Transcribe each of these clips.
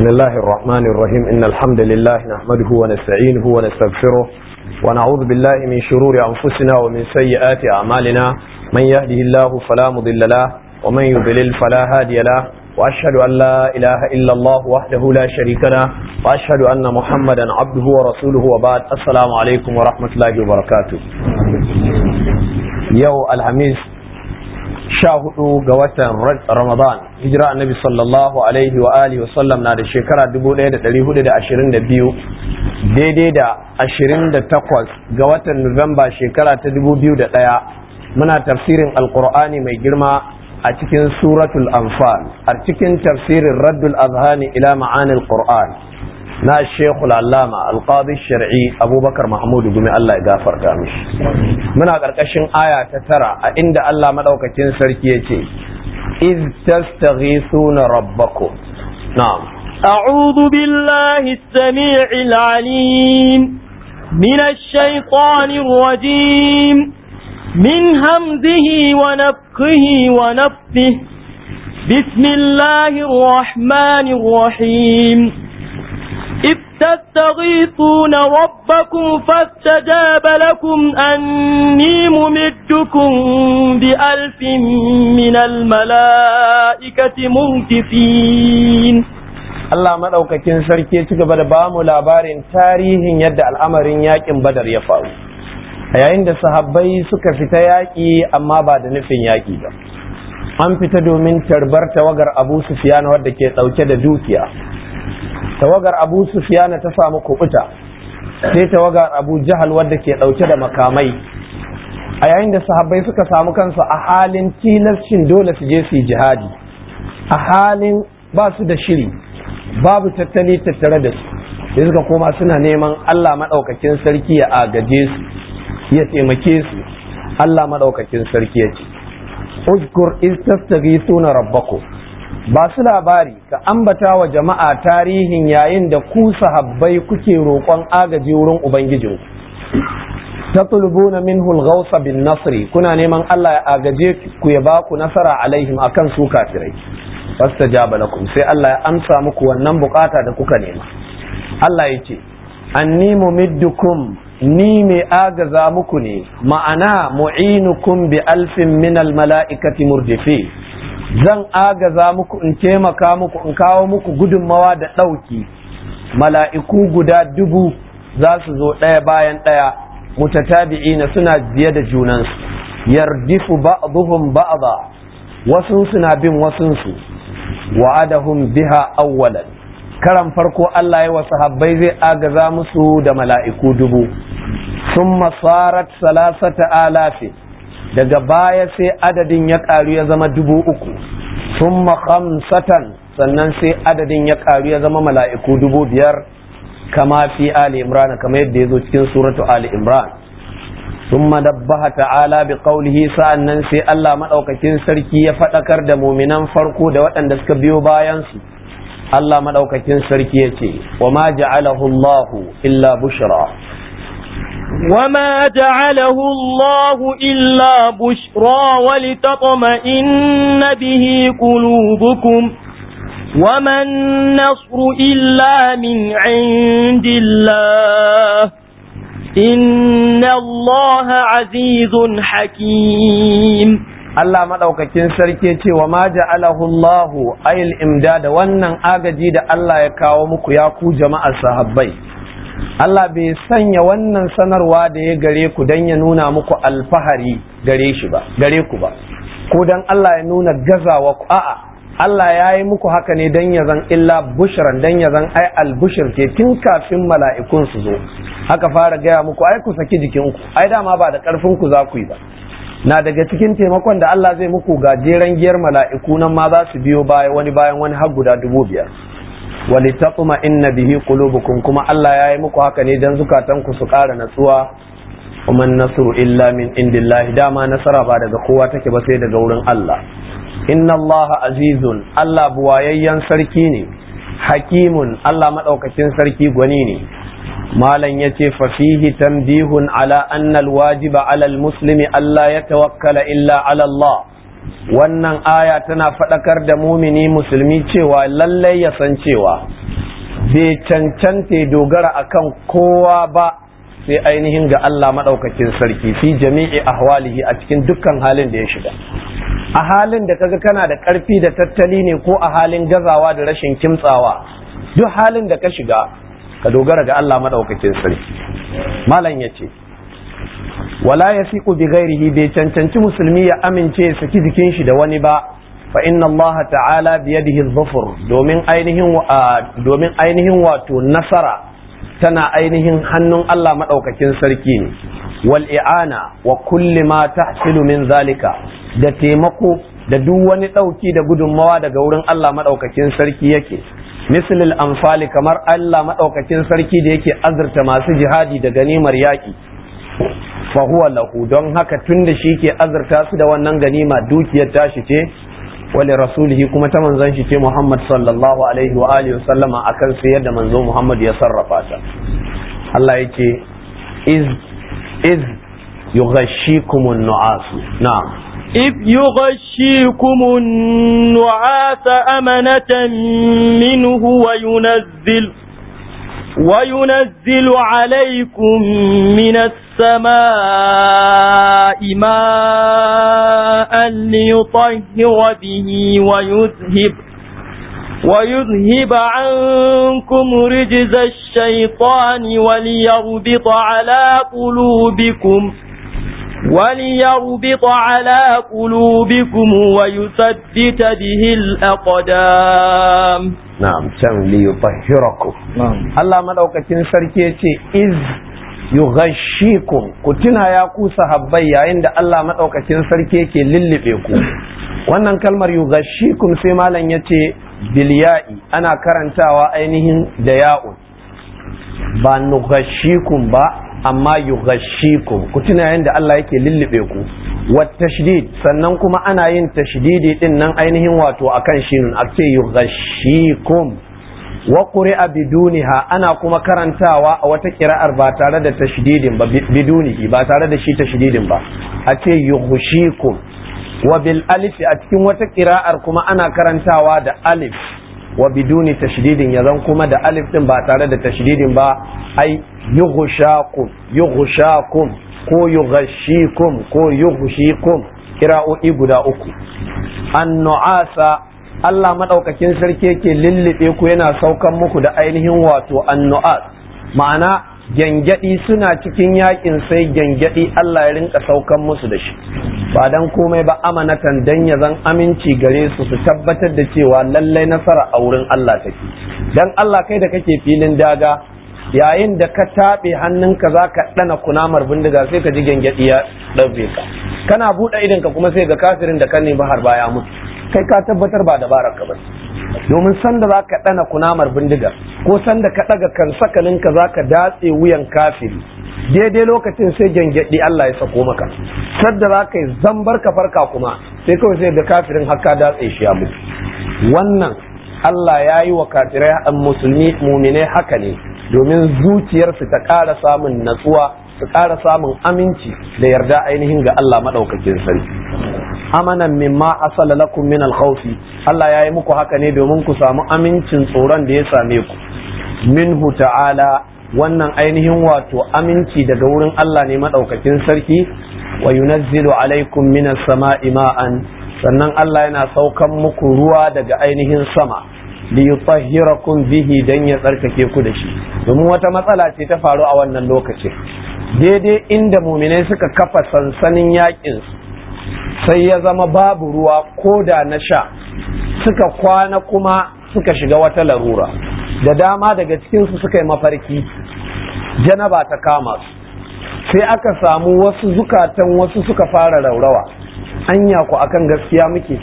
بسم الله الرحمن الرحيم إن الحمد لله نحمده ونستعينه ونستغفره ونعوذ بالله من شرور أنفسنا ومن سيئات أعمالنا من يهده الله فلا مضل له ومن يضلل فلا هادي له وأشهد أن لا إله إلا الله وحده لا شريك له وأشهد أن محمدا عبده ورسوله وبعد السلام عليكم ورحمة الله وبركاته يو الحميس sha hudu ga watan Ramadan hijira annabi sallallahu alaihi wa alihi wasallam na da shekara 1422 daidai da 28 ga watan Nuwamba shekara ta 2001 muna tafsirin alkur'ani mai girma a cikin suratul anfal a cikin tafsirin raddul azhani ila ma'anil qur'an na shekul allama alqadi shar'i abubakar mahmudu gumi Allah ya gafarta mishi muna ƙarƙashin aya ta tara a inda Allah madaukakin sarki ya ce iz tastaghithuna rabbakum na'am أعوذ بالله السميع العليم من الشيطان الرجيم من همزه ونفخه ونفثه بسم الله الرحمن الرحيم إذ تستغيثون ربكم فاستجاب لكم أني ممدكم بألف من الملائكة منكفين Allah maɗaukakin sarki ya ci gaba da bamu labarin tarihin yadda al'amarin yaƙin badar ya faru a yayin da sahabbai suka fita yaƙi amma ba da nufin yaƙi ba an fita domin tarbar tawagar abu sufiyana wadda ke ɗauke da dukiya tawagar abu sufiyana ta samu kubuta sai tawagar abu jahal wadda ke dauke da makamai a yayin da sahabbai suka samu kansu a halin tilascin dole su je su yi jihadi a halin ba su da shiri babu tattali tattare da su sai suka koma suna neman allah maɗaukakin sarki ya agaje su ya taimake su allah maɗaukakin sarki ya ce uzkur iz tastaghithuna rabbakum ba su labari ka ambata wa jama'a tarihin yayin da ku sahabbai kuke roƙon agaji wurin ubangijinku tatlubuna minhu al-ghawsa bin nasri kuna neman Allah ya agaje ku ya ba ku nasara alaihim akan su kafirai fastajaba lakum sai Allah ya amsa muku wannan bukata da kuka nema Allah ya ce anni mumiddukum ni mai agaza muku ne ma'ana mu'inukum bi alfin min al-mala'ikati murdifi zan agaza muku in taimaka muku in kawo muku gudunmawa da ɗauki mala'iku guda dubu za su zo ɗaya bayan ɗaya mutatabi'ina suna biye da junansu yardifu ba'dhum ba'dha wasu suna bin wasunsu wa'adahum biha awwalan karan farko Allah ya wa sahabbai zai agaza musu da mala'iku dubu summa sarat salasata alafin daga baya sai adadin ya ƙaru ya zama dubu uku sun khamsatan sannan sai adadin ya ƙaru ya zama mala'iku dubu biyar kama fi ali imran kama yadda ya zo cikin suratu ali imran sun madabbaha ta'ala bi qawlihi sa'annan sai Allah maɗaukakin sarki ya faɗakar da muminan farko da waɗanda suka biyo bayansu Allah maɗaukakin sarki ya ce wa ma ja'alahu Allahu illa bushra وما جعله الله إلا بشرى ولتطمئن به قلوبكم وما النصر إلا من عند الله إن الله عزيز حكيم Allah maɗaukakin sarki ce wa ma ja'alahu Allahu ayil imdada wannan agaji da Allah ya kawo muku ya ku jama'ar sahabbai Allah bai sanya wannan sanarwa da ya gare ku don ya nuna muku alfahari gare shi ba gare ku ba ko don Allah ya nuna gazawa ku a'a Allah ya yi muku haka ne don ya zan illa bushran don ya zan ai albushir ke tun kafin mala'ikun su zo haka fara gaya muku ai ku saki jikinku ai dama ba da karfin ku za ku yi ba na daga cikin taimakon da Allah zai muku gajeren giyar mala'iku nan ma za su biyo baya wani bayan wani har guda dubu biyar walitatuma inna bihi qulubukum kuma Allah ya yi muku haka ne dan zukatanku su ƙara natsuwa kuma nasru illa min indillahi dama nasara ba daga kowa take ba sai daga wurin Allah inna Allah azizun Allah buwayayyen sarki ne hakimun Allah madaukakin sarki gwani ne malam yace fa fihi tanbihun ala anna alwajiba ala almuslimi alla yatawakkala illa ala Allah wannan aya tana faɗakar da mumini musulmi cewa lallai ya san cewa bai cancanta dogara akan kowa ba sai ainihin ga Allah maɗaukakin sarki fi jami'i ahwalihi a cikin dukkan halin da ya shiga a halin da kaga kana da ƙarfi da tattali ne ko a halin gazawa da rashin kimtsawa duk halin da ka shiga ka dogara ga Allah maɗaukakin sarki malam ya ce wala ya fi bi ghairihi bai cancanci musulmi ya amince ya saki jikin shi da wani ba fa inna Allah ta'ala biyadihi dhufur domin ainihin domin ainihin wato nasara tana ainihin hannun Allah maɗaukakin sarki ne wal i'ana wa kulli ma tahsilu min zalika da taimako da duk wani ɗauki da gudunmawa daga wurin Allah maɗaukakin sarki yake mislil amfali kamar Allah maɗaukakin sarki da yake azurta masu jihadi da ganimar yaƙi fa huwa lahu don haka tun da shi ke azurta su da wannan ganima dukiyar tashi ce wali rasulihi kuma ta manzon shi ce Muhammad sallallahu alaihi wa alihi sallama akan sai yadda manzo Muhammad ya sarrafa ta Allah yake iz iz yughashshikumun nu'as na'am إذ يغشيكم النعاس أمنة منه وينزل وينزل عليكم من السماء ماء ليطهر به ويذهب ويذهب عنكم رجز الشيطان وليربط على قلوبكم وليربط على قلوبكم ويثبت به الأقدام na'am can li yutahhirakum Allah madaukakin sarki yace iz yughashshikum ku tuna ya ku sahabbai yayin da Allah madaukakin sarki yake lullube ku wannan kalmar yughashshikum sai malam yace bilya'i ana karantawa ainihin da ya'un ba nughashshikum ba amma yughashshikum ku tuna yayin da Allah yake lullube ku wa tashdid sannan kuma ana yin tashdidi din nan ainihin wato akan shinun a ce yughashshikum wa quri'a biduniha ana kuma karantawa a wata kira'ar ba tare da tashdidin ba bidunihi ba tare da shi tashdidin ba a ce yughashikum wa bil alif a cikin wata kira'ar kuma ana karantawa da alif wa biduni tashdidin yazan kuma da alif din ba tare da tashdidin ba ai yughshakum yughshakum ko yughashikum ko yughshikum kira'o'i guda uku annu'asa Allah madaukakin sarki yake lullube ku yana saukan muku da ainihin wato annu'as ma'ana gyangyaɗi suna cikin yakin sai gyangyaɗi Allah ya rinka saukan musu da shi ba dan komai ba amanatan dan ya zan aminci gare su su tabbatar da cewa lallai nasara a wurin Allah take dan Allah kai da kake filin daga yayin da ka taɓe hannunka za ka ɗana kunamar bindiga sai ka ji gyangyaɗi ya ɗauke ka kana buɗe idanka kuma sai ga kafirin da kan nemi har baya mutu kai ka tabbatar ba dabarar ka ba domin sanda za ka ɗana kunamar bindiga ko sanda ka ɗaga kan sakalinka za ka datse wuyan kafiri daidai lokacin sai gyangyaɗi Allah ya sako maka sadda za ka yi zambar ka farka kuma sai kawai sai ga kafirin haka datse shi ya mutu wannan Allah ya yi wa kafirai musulmi muminai haka ne domin zuciyarsu ta ƙara samun natsuwa su ƙara samun aminci da yarda ainihin ga Allah maɗaukakin sarki amanan mimma asala lakum min alkhawfi Allah ya yi muku haka ne domin ku samu amincin tsoron da ya same ku minhu ta'ala wannan ainihin wato aminci daga wurin Allah ne maɗaukakin sarki wa yunazzilu alaikum minas sama'i ma'an sannan Allah yana saukan muku ruwa daga ainihin sama li yutahhirakum bihi dan ya tsarkake ku da shi domin wata matsala ce ta faru a wannan lokacin daidai inda muminai suka kafa sansanin yakin sai ya zama babu ruwa ko da na sha suka kwana kuma suka shiga wata larura da dama daga cikinsu suka yi mafarki janaba ta kama su sai aka samu wasu zukatan wasu suka fara raurawa anya ku akan gaskiya muke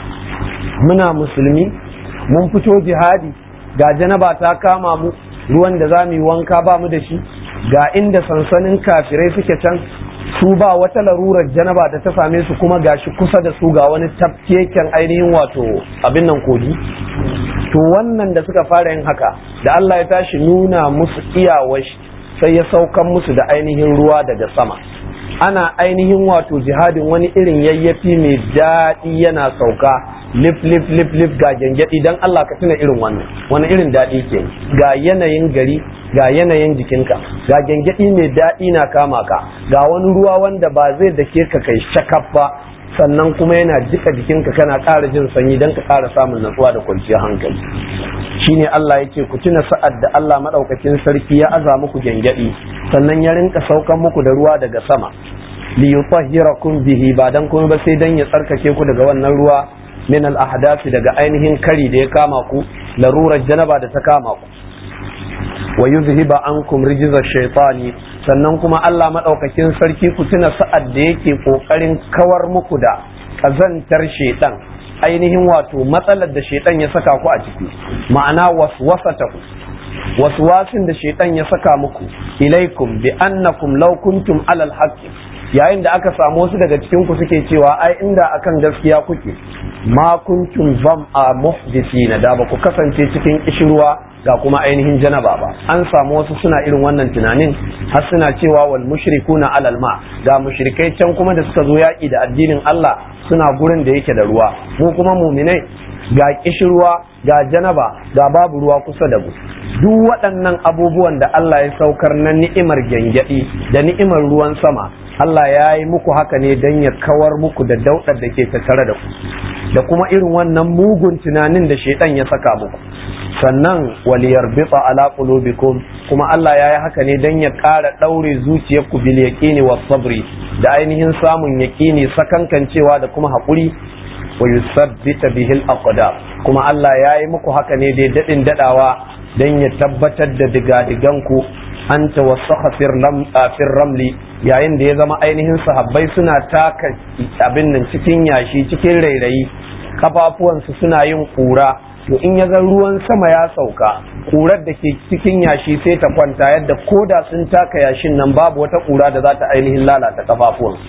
muna musulmi mun fito jihadi ga janaba ta kama mu ruwan da za mu yi wanka ba mu da shi ga inda sansanin kafirai suke can su ba wata larurar janaba da ta same su kuma gashi kusa da su ga wani tafkeken ainihin wato abin nan kogi to wannan da suka fara yin haka da Allah ya tashi nuna musu iyawar sai ya saukan musu da ainihin ruwa daga sama ana ainihin wato jihadin wani irin yayyafi mai daɗi yana sauka lif lif lif lif ga gyangyaɗi dan Allah ka tuna irin wannan wani irin daɗi ke ga yanayin gari ga yanayin jikinka ga gyangyaɗi mai daɗi na kama ka ga wani ruwa wanda ba zai dake ka kai shakaf ba sannan kuma yana jika jikinka kana ƙara jin sanyi don ka ƙara samun natsuwa da kwanciyar hankali shine Allah ya ce ku tuna sa'ad da Allah maɗaukakin sarki ya aza muku gyangyaɗi sannan ya rinka saukan muku da ruwa daga sama li yutahhirakum bihi ba dan kuma ba sai dan ya tsarkake ku daga wannan ruwa min al ahdasi daga ainihin kari da ya kama ku larurar janaba da ta kama ku wa yuzhiba ankum rijza shaytani sannan kuma Allah madaukakin sarki ku tuna sa'ad da yake kokarin kawar muku da kazantar shaytan ainihin wato matsalar da shaytan ya saka ku a ciki ma'ana waswasata ku waswasin da shaytan ya saka muku ilaikum bi annakum law kuntum alal haqqi yayin da aka samu wasu daga cikin ku suke cewa ai inda akan gaskiya kuke ma kuntum zam'a muhdisina da ba ku kasance cikin kishirwa ga kuma ainihin janaba ba an samu wasu suna irin wannan tunanin har suna cewa wal mushrikuna alal ma ga mushrikai can kuma da suka zo yaki da addinin Allah suna gurin da yake da ruwa mu kuma muminai ga kishirwa ga janaba ga babu ruwa kusa da mu duk waɗannan abubuwan da Allah ya saukar na ni'imar gyangyaɗi da ni'imar ruwan sama Allah ya yi muku haka ne don ya kawar muku da daudar da ke tattare da ku da kuma irin wannan mugun tunanin da shaidan ya saka muku sannan waliyar bitsa ala qulubikum kuma Allah ya yi haka ne don ya ƙara ɗaure zuciyarku bil yaqini was sabri da ainihin samun yaqini sakankancewa da kuma haƙuri wa yusabbita bihil aqdam kuma Allah ya yi muku haka ne dai dadin dadawa don ya tabbatar da digadiganku an tawassaha fir ramli yayin da ya zama ainihin sahabbai suna taka abin nan cikin yashi cikin rairayi kafafuwansu suna yin kura to in ya ga ruwan sama ya sauka kurar da ke cikin yashi sai ta kwanta yadda koda sun taka yashin nan babu wata kura da za ta ainihin lalata kafafuwansu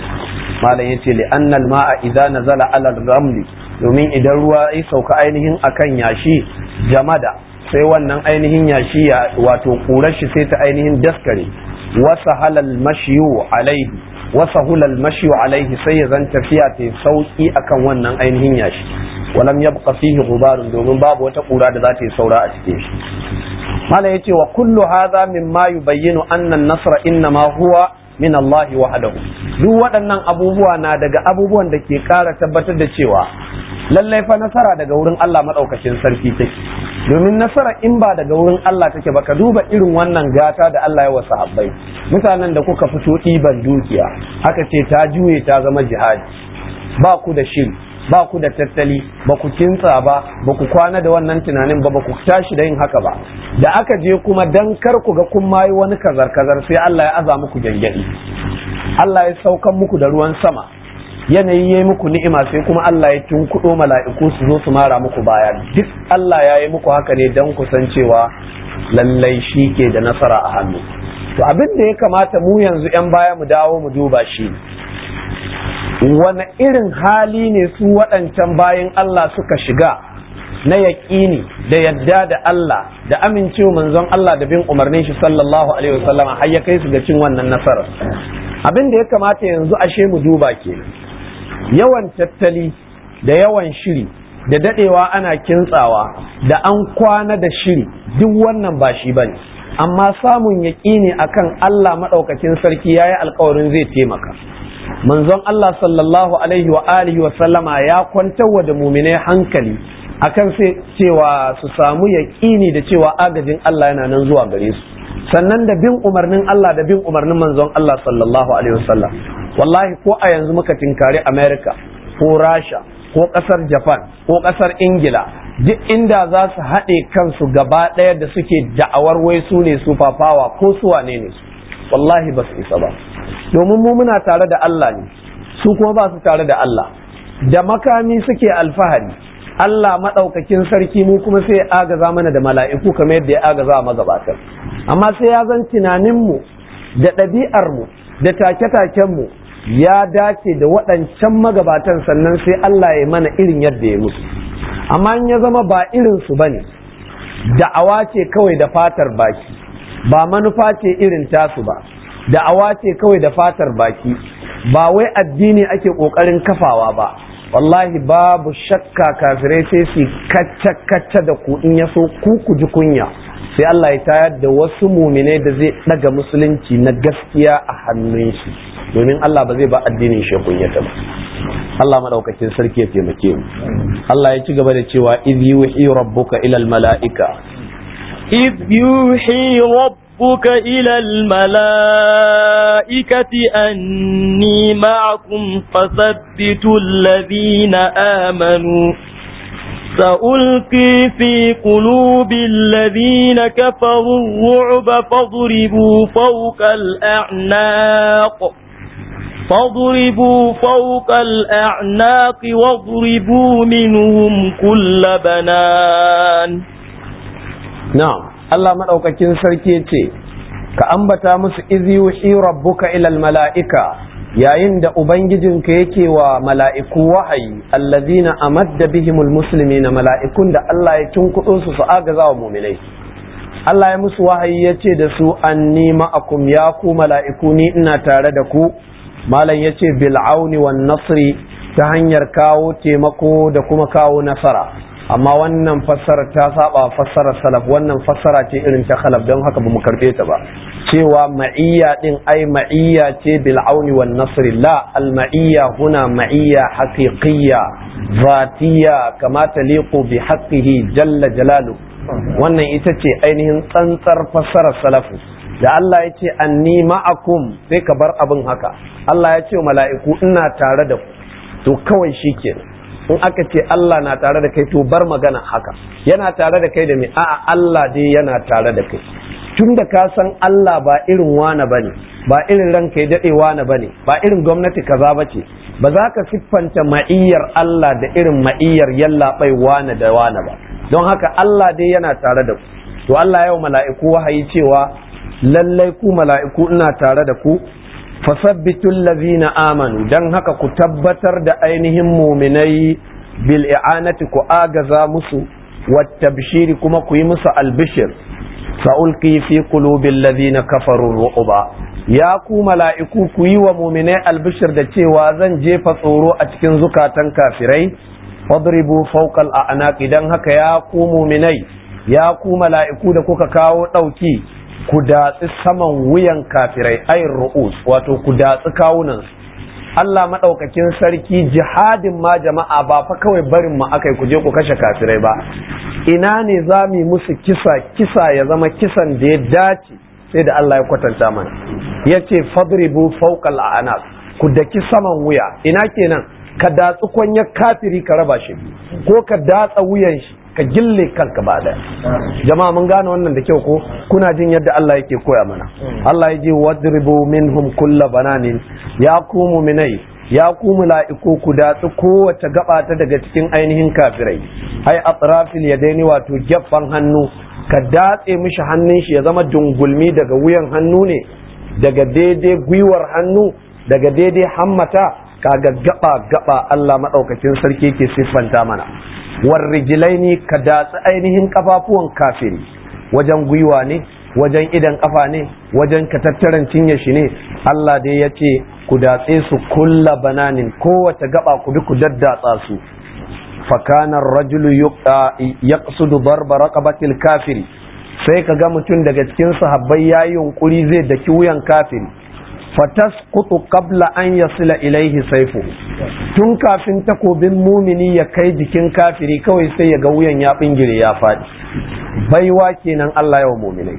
malam yace li annal ma'a idza nazala ala ramli domin idan ruwa ya sauka ainihin akan yashi jamada sai wannan ainihin yashi ya wato kurar shi sai ta ainihin daskare wasa halal mashiyu alaihi wasa hulal mashiyu alaihi sai ya zan tafiya ta sauki akan wannan ainihin yashi walam yabqa fihi ghubarun domin babu wata kura da za ta yi saura a cikin shi mala yace wa kullu hadha mimma yubayyinu anna an-nasra innama huwa min Allah wahdahu duk waɗannan abubuwa na daga abubuwan da ke ƙara tabbatar da cewa lallai fa nasara daga wurin Allah maɗaukacin sarki take domin nasara in ba daga wurin Allah take ba ka duba irin wannan gata da Allah ya wa sahabbai mutanen da kuka fito ɗiban dukiya aka ce ta juye ta zama jihadi ba ku da shiri ba ku da tattali ba ku kintsa ba ba ku kwana da wannan tunanin ba ba ku tashi da yin haka ba da aka je kuma dan kar ku ga kun mayi wani kazar kazar sai Allah ya aza muku gyangyaɗi Allah ya saukan muku da ruwan sama yanayi ya yi muku ni'ima sai kuma Allah ya tunkuɗo mala'iku su zo su mara muku baya duk Allah ya yi muku haka ne don ku san cewa lallai shi ke da nasara a hannu to abin da ya kamata mu yanzu 'yan baya mu dawo mu duba shi wani irin hali ne su waɗancan bayan Allah suka shiga na yaƙini da yadda da Allah da amincewa manzon Allah da bin umarnin shi sallallahu alaihi wasallam har ya kai su ga cin wannan nasarar abin da ya kamata yanzu ashe mu duba ke yawan tattali da yawan shiri da dadewa ana kintsawa da an kwana da shiri duk wannan ba shi bane amma samun yaƙini akan Allah maɗaukakin sarki yayi alkawarin zai taimaka manzon Allah sallallahu alaihi wa alihi wa sallama ya kwantarwa da muminai hankali akan sai cewa su samu yaƙini da cewa agajin Allah yana nan zuwa gare su sannan da bin umarnin Allah da bin umarnin manzon Allah sallallahu alaihi wasallam wallahi ko a yanzu muka tinkari America ko Rasha ko ƙasar Japan ko ƙasar Ingila duk inda za su haɗe kansu gaba ɗaya da suke da'awar wai su ne su fafawa ko su wane ne su wallahi ba su isa ba domin mu muna tare da Allah ne su kuma ba su tare da Allah da makami suke alfahari Allah maɗaukakin sarki mu kuma sai ya agaza mana da mala'iku kamar yadda ya agaza a magabatar amma sai ya zan tunaninmu da ɗabi'armu da take-takenmu ya dace da waɗancan magabatan sannan sai Allah ya mana irin yadda ya mutu amma in ya zama ba irinsu ba ne da'awa ce kawai da fatar baki ba manufa ce irin tasu ba da'awa ce kawai da fatar baki ba wai addini ake ƙoƙarin kafawa ba wallahi babu shakka kafirai sai su kacce-kacce da ku in ya so ku ku ji kunya sai Allah ya tayar da wasu muminai da zai daga musulunci na gaskiya a hannun shi domin Allah ba zai ba addinin shi kunyata ba Allah madaukakin sarki ya taimake mu Allah ya ci gaba da cewa iz yuhi rabbuka ila al mala'ika iz yuhi rabbuka ila al mala'ikati anni ma'akum fasabbitu alladhina amanu سألقي في قلوب الذين كفروا الرعب فاضربوا فوق الأعناق فاضربوا فوق الأعناق واضربوا منهم كل بنان نعم الله مدوكاكين سركي ka ambata musu izi yuhi rabbuka ilal mala'ika yayin da ubangijinka yake wa mala'iku wahayi allazina amadda bihimul muslimina mala'ikun da Allah ya tunkuɗo su su agaza wa muminai Allah ya musu wahayi ya ce da su anni ma'akum ya ku mala'iku ni ina tare da ku malam ya ce bil'auni wan nasri ta hanyar kawo taimako da kuma kawo nasara amma wannan fassara ta saba fassarar salaf wannan fassara ce irin ta khalaf don haka bamu karbe ta ba cewa ma'iyya din ai ma'iyya ce bil auni wan nasri la al ma'iyya huna ma'iyya haqiqiyya zatiyya kama taliqu bi haqqihi jalla jalalu wannan ita ce ainihin tsantsar fassarar salafu da Allah ya ce anni ma'akum sai ka bar abin haka Allah ya ce mala'iku ina tare da ku to kawai shikenan in aka ce Allah na tare da kai to bar magana haka yana tare da kai da me a'a Allah dai yana tare da kai tun da ka san Allah ba irin wane bane ba irin ranka ya dade wane bane ba irin gwamnati kaza bace ba za ka siffanta ma'iyyar Allah da irin ma'iyyar yalla bai wane da wane ba don haka Allah dai yana tare da ku to Allah yau mala'iku wahayi cewa lallai ku mala'iku ina tare da ku fasabbitul lazina amanu dan haka ku tabbatar da ainihin muminai bil i'anati ku agaza musu wattabshiri kuma ku yi musu albishir sa'ulqi fi qulubil ladina kafaru ru'ba ya ku mala'iku ku yi wa muminai albishir da cewa zan jefa tsoro a cikin zukatan kafirai fadribu fawqal a'naqi dan haka ya ku muminai ya ku mala'iku da kuka kawo ɗauki ku datsi saman wuyan kafirai ayin ru'us wato ku datsi kawunan Allah maɗaukakin sarki jihadin ma jama'a ba fa kawai barin mu akai ku je ku kashe kafirai ba ina ne za mu musu kisa kisa ya zama kisan da ya dace sai da Allah ya kwatanta mana ya ce fadribu fawqal a'naq ku daki saman wuya ina kenan ka datsi kwanyar kafiri ka raba shi ko ka datsa wuyan shi ka gille kanka ba da jama'a mun gane wannan da kyau ko kuna jin yadda Allah yake koya mana Allah ya ce wadribu minhum kulla bananin ya ku mu'minai ya ku mala'iku ku datsi kowace gaba ta daga cikin ainihin kafirai ai atrafil yadaini wato gefen hannu ka datse mishi hannun shi ya zama dungulmi daga wuyan hannu ne daga daidai gwiwar hannu daga daidai hammata kaga gaba gaba Allah madaukakin sarki ke siffanta mana warrijilaini ka datsi ainihin kafafuwan kafiri wajen gwiwa ne wajen idan kafa ne wajen katattaran cinye shi ne Allah dai ya ce ku datse su kulla bananin kowace gaba ku bi ku daddatsa su fakanar rajulu yaqsudu darba raqabatil kafiri sai ka ga mutum daga cikin sahabbai yayi yunkuri zai daki wuyan kafiri fatasqutu qabla an yasila ilaihi saifu tun kafin takobin mumini ya kai jikin kafiri kawai sai ya ga wuyan ya bingire ya faɗi baiwa kenan Allah yawa muminai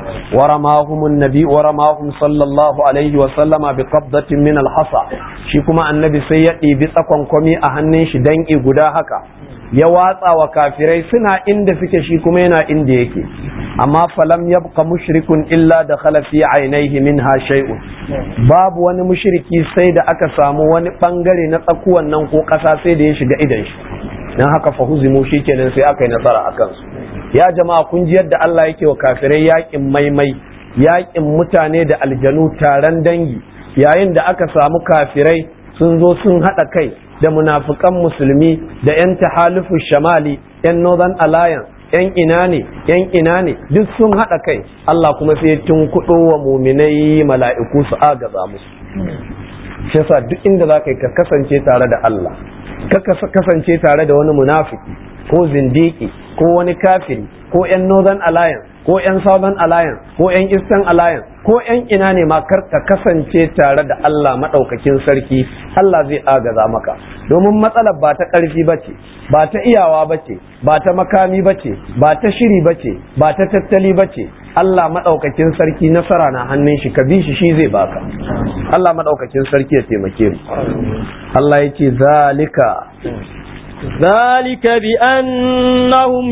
ورماهم النبي ورماهم صلى الله عليه وسلم بقبضة من الحصى shi kuma annabi sai ya ɗibi tsakon kwami a hannun shi danƙi guda haka ya watsa wa kafirai suna inda suke shi kuma yana inda yake amma falam yabqa mushrikun illa da fi ainihi minha shay'un babu wani mushriki sai da aka samu wani bangare na tsakuwan nan ko ƙasa sai da ya shiga idan shi dan haka fa huzimu shikenan sai aka yi nasara a kansu ya jama'a kun ji yadda Allah yake wa kafirai yakin maimai yakin mutane da aljanu taron dangi yayin da aka samu kafirai sun zo sun haɗa kai da munafukan musulmi da 'yan tahalufu shamali 'yan northern alliance 'yan ina ne 'yan ina ne duk sun haɗa kai Allah kuma sai tun kuɗo wa muminai mala'iku su agaza musu shi yasa duk inda za ka yi ka kasance tare da Allah kaka kasance tare da wani munafiki ko zindiki ko wani kafiri ko 'yan northern alliance ko 'yan southern alliance ko 'yan eastern alliance ko 'yan ina ne ma kar ka kasance tare da Allah maɗaukakin sarki Allah zai agaza maka domin matsalar ba ta ƙarfi ba ce ba ta iyawa ba ce ba ta makami ba ce ba ta shiri ba ce ba ta tattali ba ce Allah maɗaukakin sarki nasara na hannun shi ka bi shi shi zai baka Allah maɗaukakin sarki ya taimake mu Allah ya ce zalika ذلك بأنهم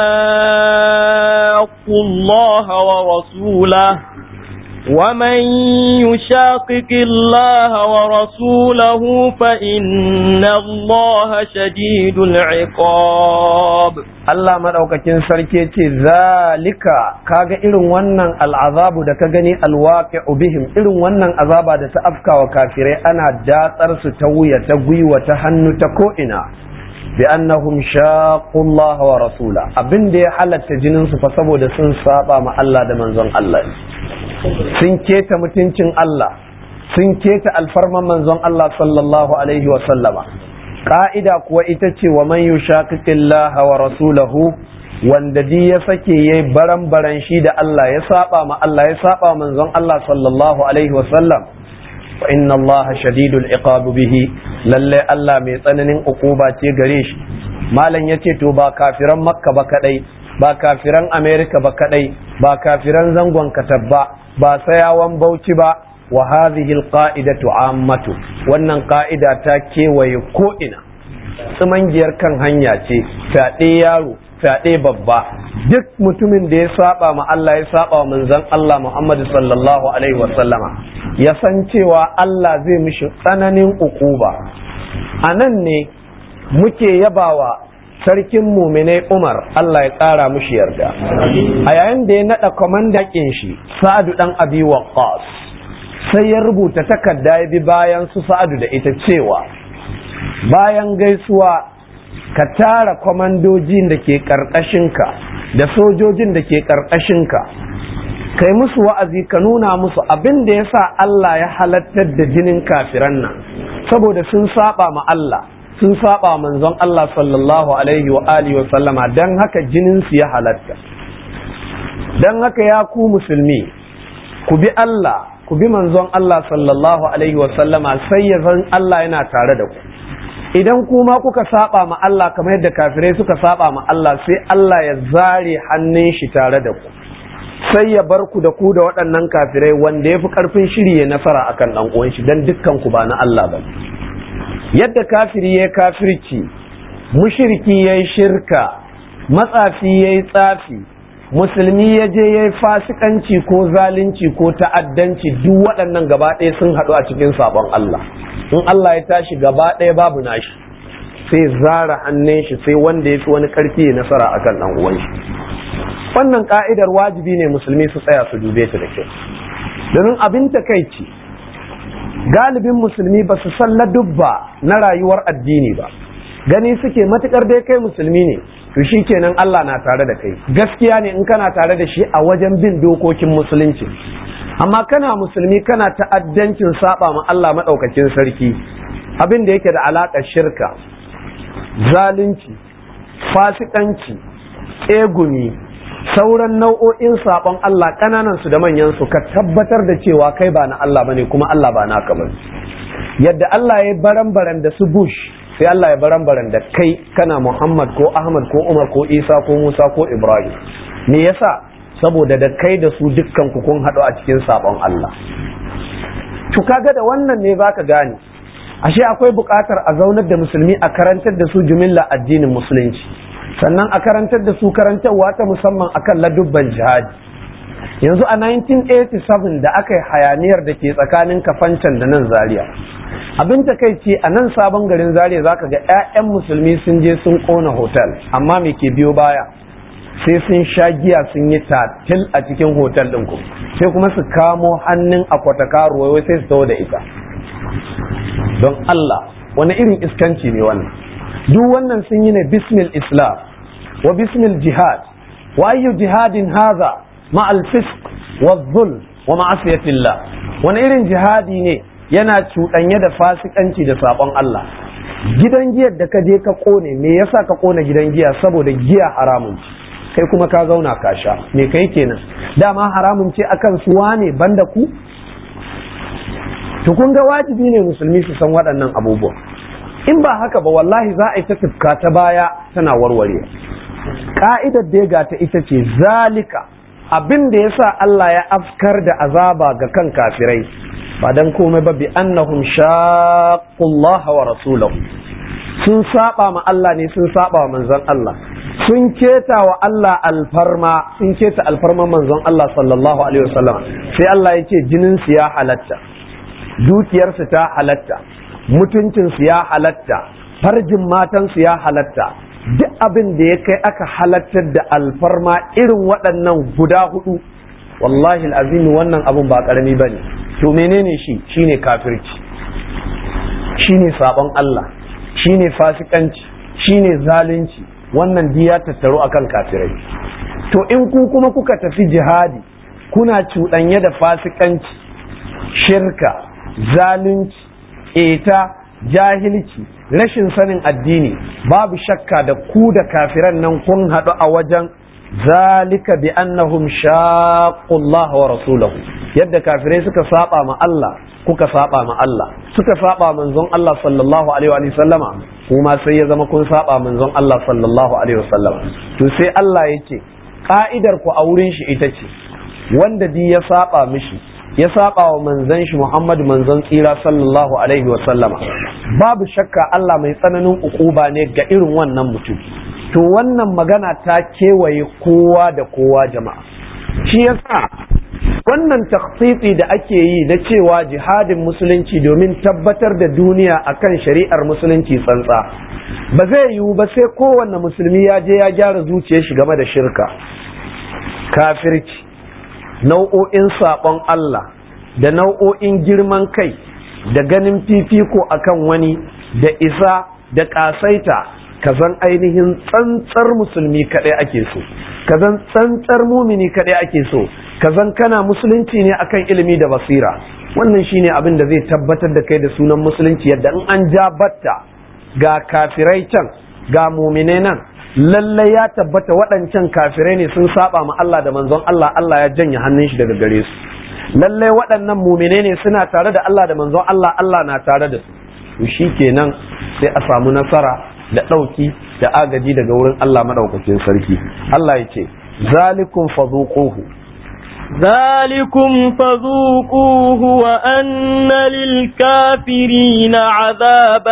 شاقوا الله ورسوله ومن يشاقق الله ورسوله فإن الله شديد العقاب Allah maɗaukakin sarki ce zalika kaga irin wannan al'azabu da ka gani alwaqi'u bihim irin wannan azaba da ta afkawa kafirai ana datsar su ta wuya ta gwiwa ta hannu ta ko'ina bi annahum shaqqu Allah wa rasula abin da ya halatta jinin su fa saboda sun saba ma Allah da manzon Allah sun keta mutuncin Allah sun keta alfarman manzon Allah sallallahu alaihi wa sallama ka'ida kuwa ita ce wa man yushaqiqillaha wa rasulahu wanda di ya sake yayi baran baran shi da Allah ya saba ma Allah ya saba manzon Allah sallallahu alaihi wa sallam fa inna Allah shadidul iqab bihi lalle Allah mai tsananin ukuba ce gare shi malam yace to ba kafiran makka ba kadai ba kafiran america ba kadai ba kafiran zangon katabba ba sayawan bauchi ba wa hadhihi alqa'idatu ammatu wannan ka'ida ta kewaye ko ina tsimangiyar kan hanya ce fyaɗe yaro fyaɗe babba duk mutumin da ya saba ma Allah ya saba wa manzon Allah Muhammad sallallahu alaihi wa sallama ya san cewa Allah zai mishi tsananin ukuba a nan ne muke yabawa sarkin muminai Umar Allah ya ƙara mushi yarda a yayin da ya naɗa kwamandakin shi Sa'adu ɗan Abi Waqqas sai ya rubuta takarda ya bi bayan su Sa'adu da ita cewa bayan gaisuwa ka tara kwamandojin da ke ƙarƙashinka da sojojin da ke ƙarƙashinka kai musu wa'azi ka nuna musu abin da ya sa Allah ya halattar da jinin kafiran nan saboda sun saba ma Allah sun saba manzon Allah sallallahu alaihi wa alihi wa sallama don haka jinin su ya halatta don haka ya ku musulmi ku bi Allah ku bi manzon Allah sallallahu alaihi wa sallama sai ya zan Allah yana tare da ku idan kuma kuka saba ma Allah kamar yadda kafirai suka saba ma Allah sai Allah ya zare hannun shi tare da ku sai ya bar ku da ku da waɗannan kafirai wanda ya fi ƙarfin shiri ya nasara akan ɗan uwan shi dan dukkan ku ba na Allah ba yadda kafiri ya kafirci mushriki ya shirka matsafi ya yi tsafi musulmi ya je ya yi fasikanci ko zalunci ko ta'addanci duk waɗannan gaba ɗaya sun haɗu a cikin sabon Allah in Allah ya tashi gaba ɗaya babu nashi sai zara hannun shi sai wanda ya fi wani ƙarfi ya nasara akan ɗan uwan shi wannan ka'idar wajibi ne musulmi su tsaya su dube ta da kyau domin abin takaici galibin musulmi ba su san ladubba na rayuwar addini ba gani suke matukar dai kai musulmi ne to shi kenan Allah na tare da kai gaskiya ne in kana tare da shi a wajen bin dokokin musulunci amma kana musulmi kana ta'addancin saba ma Allah maɗaukakin sarki abin da yake da alaƙar shirka zalunci fasikanci tsegumi sauran nau'o'in saɓon Allah ƙananan su da manyan su ka tabbatar da cewa kai ba na Allah bane kuma Allah ba naka bane yadda Allah ya baran-baran da su Bush sai Allah ya baran-baran da kai kana Muhammad ko Ahmad ko Umar ko Isa ko Musa ko Ibrahim me yasa saboda da kai da su dukkan ku kun haɗu a cikin saɓon Allah to kaga da wannan ne zaka gane ashe akwai buƙatar a zaunar da musulmi a karantar da su jumilla addinin musulunci sannan a karantar da su karantarwa ta musamman akan ladubban jihadi yanzu a 1987 da aka yi hayaniyar da ke tsakanin kafancan da nan zaria abin takaici a nan sabon garin zaria zaka ga 'ya'yan musulmi sun je sun kona hotel amma me ke biyo baya sai sun sha giya sun yi tatil a cikin hotel ɗin ku sai kuma su kamo hannun akwata karuwa sai su taho da ita don Allah wani irin iskanci ne wannan duk wannan sun yi ne bismil islam wa bismil jihad wa ayyu jihadin haza ma fisq wa dhul wa ma'asiyatillah wani irin jihadi ne yana cuɗanye da fasikanci da sabon Allah gidan giyar da ka je ka kone me yasa ka kona gidan giya saboda giya haramun ce kai kuma ka zauna ka sha me kai kenan dama haramun ce akan suwa ne banda ku to kun ga wajibi ne musulmi su san waɗannan abubuwan in ba haka ba wallahi za a yi ta tufka ta baya tana warware ka'idar da ga ta ita ce zalika abin da ya sa Allah ya afkar da azaba ga kan kafirai ba dan komai ba bi annahum shaqqullaha wa rasulahu sun saba ma Allah ne sun saba wa manzon Allah sun keta wa Allah alfarma sun keta alfarman manzon Allah sallallahu alaihi wasallam sai Allah ya ce jinin su ya halatta dukiyarsu ta halatta mutuncinsu ya halatta farjin matansu ya halatta duk abin da ya kai aka halattar da alfarma irin waɗannan guda hudu wallahi azimi wannan abin ba ƙarami ba ne to menene shi shine kafirci shine sabon Allah shine fasikanci shine zalunci wannan diya tattaru akan kafirai to in ku kuma kuka tafi jihadi kuna cuɗanye da fasikanci shirka zalunci ƙeta jahilci rashin sanin addini babu shakka da ku da kafiran nan kun haɗu a wajen zalika bi annahum shaqqullah wa rasulahu yadda kafirai suka saba ma Allah kuka saba ma Allah suka saba manzon Allah sallallahu alaihi wa sallama kuma sai ya zama kun saba manzon Allah sallallahu alaihi wa sallama to sai Allah yake ka'idar ku a wurin shi ita ce wanda di ya saba mishi ya saba wa manzon shi Muhammad manzon tsira sallallahu alaihi wa sallama babu shakka Allah mai tsananin ukuba ne ga irin wannan mutum to wannan magana ta kewaye kowa da kowa jama'a shi yasa wannan takhsisi da ake yi na cewa jihadin musulunci domin tabbatar da duniya akan shari'ar musulunci tsantsa ba zai yiwu ba sai kowanne musulmi ya je ya gyara zuciyar shi game da shirka kafirci nau'o'in saɓon Allah da nau'o'in girman kai da ganin fifiko akan wani da isa da ƙasaita kazan ainihin tsantsar musulmi kaɗai ake so kazan tsantsar mumini kaɗai ake so kazan kana musulunci ne akan ilimi da basira wannan shine abin da zai tabbatar da kai da sunan musulunci yadda in an ja batta ga kafirai can ga muminai nan lallai ya tabbata waɗancan kafirai ne sun saba ma Allah da manzon Allah Allah ya janye hannun shi daga gare su lallai waɗannan mumine ne suna tare da Allah da manzon Allah Allah na tare da su to shi kenan sai a samu nasara da ɗauki da agaji daga wurin Allah maɗaukakin sarki Allah ya ce zalikum fadhuquhu ذلكم فذوقوه وأن للكافرين عذاب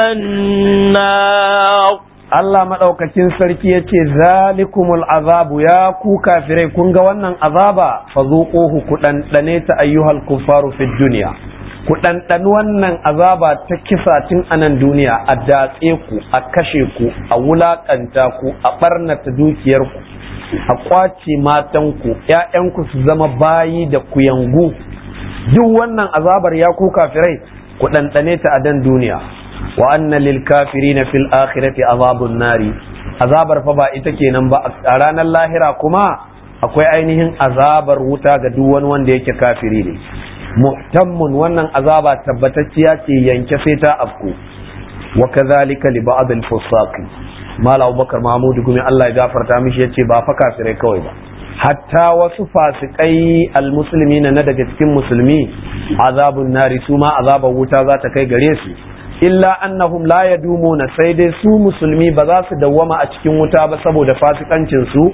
النار Allah maɗaukakin sarki ya ce zalikumul azabu ya ku kafirai kun ga wannan azaba fa zuquhu ku ɗanɗane ta ayyuhal kuffaru fid duniya ku ɗanɗani wannan azaba ta kisa tun a nan duniya a datse ku a kashe ku a wulaƙanta ku a ɓarnata dukiyarku a ƙwace matanku ‘ya'yanku su zama bayi da kuyangu duk wannan azabar ya ku kafirai ku ɗanɗane ta a dan duniya wa anna lil kafirina fil akhirati azabun nari azabar fa ba ita kenan ba a ranar lahira kuma akwai ainihin azabar wuta ga duk wani wanda yake kafiri ne muhtammun wannan azaba tabbatacciya ce yanke sai ta afku wa kadhalika li ba'd al fusaqi mala abubakar mahmud gumi Allah ya gafarta mishi yace ba fa kafirai kawai ba hatta wasu fasikai almuslimina na daga cikin musulmi azabun nari su ma azabar wuta za ta kai gare su illa annahum la yadumuna sai dai su musulmi ba za su dawwama a cikin wuta ba saboda fasikancin su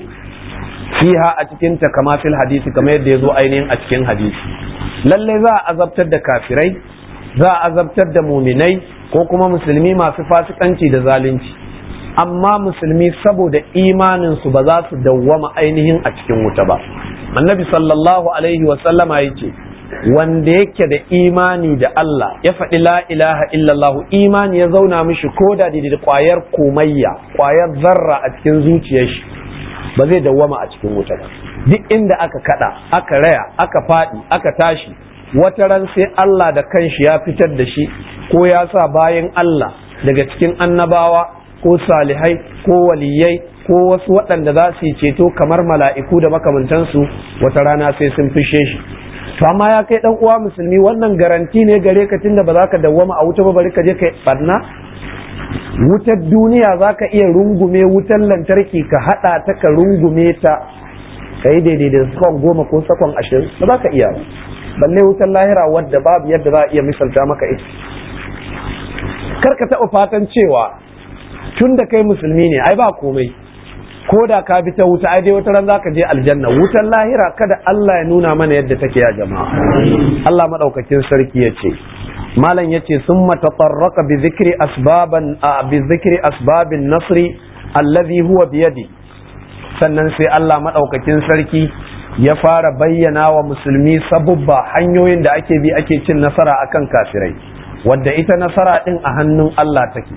fiha a cikin ta kama fil hadisi kamar yadda yazo ainihin a cikin hadisi lalle za a azabtar da kafirai za a azabtar da muminai ko kuma musulmi masu fasikanci da zalunci amma musulmi saboda imanin su ba za su dawwama ainihin a cikin wuta ba annabi sallallahu alaihi wa sallama yace wanda yake da imani da Allah ya faɗi la ilaha illallah imani ya zauna mishi ko da da kwayar komayya kwayar zarra a cikin zuciyar shi ba zai dawwama a cikin wuta ba duk inda aka kada aka raya aka faɗi aka tashi wata ran sai Allah da kanshi ya fitar da shi ko ya sa bayan Allah daga cikin annabawa ko salihai ko waliyai ko wasu waɗanda za su yi ceto kamar mala'iku da makamantansu wata rana sai sun fishe shi to amma ya kai dan uwa musulmi wannan garanti ne gare ka tunda ba za ka dawwama a wuta ba bari ka je kai barna wutar duniya za ka iya rungume wutar lantarki ka haɗa ta ka rungume ta ka yi daidai da sakon goma ko sakon ashirin ba za ka iya ba balle wutar lahira wadda babu yadda za a iya misalta maka ita kar ka taɓa fatan cewa tun da kai musulmi ne ai ba komai ko da ka bi ta wuta ai dai wata ran zaka je aljanna wutar lahira kada Allah ya nuna mana yadda take ya jama'a Allah madaukakin sarki ya ce malam yace summa tatarraqa bi zikri asbaban bi zikri asbabin nasri allazi huwa bi yadi sannan sai Allah madaukakin sarki ya fara bayyana wa musulmi sabubba hanyoyin da ake bi ake cin nasara akan kafirai wadda ita nasara din a hannun Allah take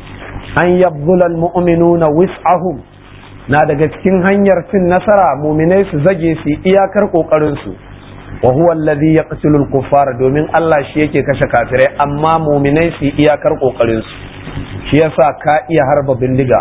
an yabdulal mu'minuna wis'ahum na daga cikin hanyar cin nasara muminai su zage su iyakar kokarin su wa huwa alladhi yaqtulul kuffara domin Allah shi yake kashe kafirai amma muminai su iyakar kokarin su shi yasa ka iya harba bindiga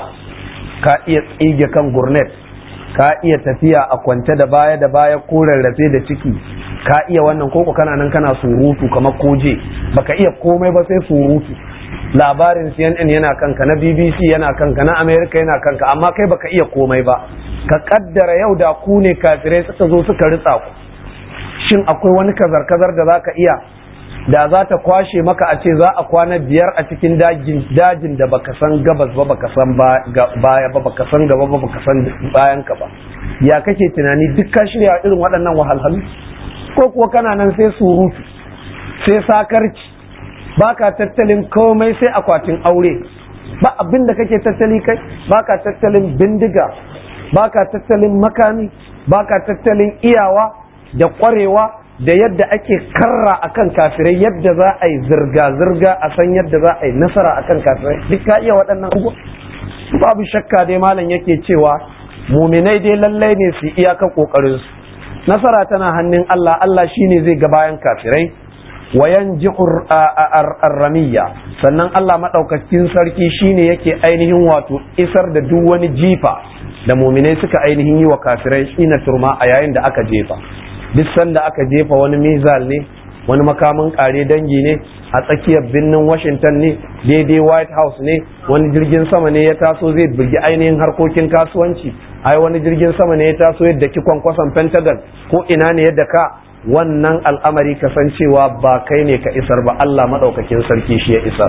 ka iya tsige kan gurnet ka iya tafiya a kwance da baya da baya ko rarrafe da ciki ka iya wannan koko kana nan kana surutu kamar koje baka iya komai ba sai surutu labarin CNN yana kanka na BBC yana kanka na America yana kanka amma kai baka iya komai ba ka kaddara yau da ku ne kafirai suka zo suka ritsa ku shin akwai wani kazar-kazar da zaka iya da za ta kwashe maka a ce za a kwana biyar a cikin dajin da baka san gabas ba baka san baya ba baka san gaba ba baka san bayan ka ba ya kake tunani duk ka shirya irin waɗannan wahalhalu ko kuwa kana nan sai surutu sai sakarci baka tattalin komai sai akwatin aure ba abin da kake tattali kai baka tattalin bindiga baka tattalin makami baka tattalin iyawa da kwarewa da yadda ake karra akan kafirai yadda za a yi zirga-zirga a san yadda za a yi nasara akan kafirai duk ka iya waɗannan abubuwa babu shakka dai malam yake cewa muminai dai lallai ne su iyaka kokarin su nasara tana hannun Allah Allah shine zai ga bayan kafirai wayan jihur arramiya sannan Allah maɗaukakin sarki shine yake ainihin wato isar da duk wani jifa da muminai suka ainihin yi wa kafirai ina turma a yayin da aka jefa duk sanda aka jefa wani mizal ne wani makamin kare dangi ne a tsakiyar birnin washington ne daidai white house ne wani jirgin sama ne ya taso zai bugi ainihin harkokin kasuwanci ai wani jirgin sama ne ya taso yadda ki kwankwason pentagon ko ina ne yadda ka wannan al'amari kasancewa ba kai ne ka isar ba Allah maɗaukakin sarki shi ya isar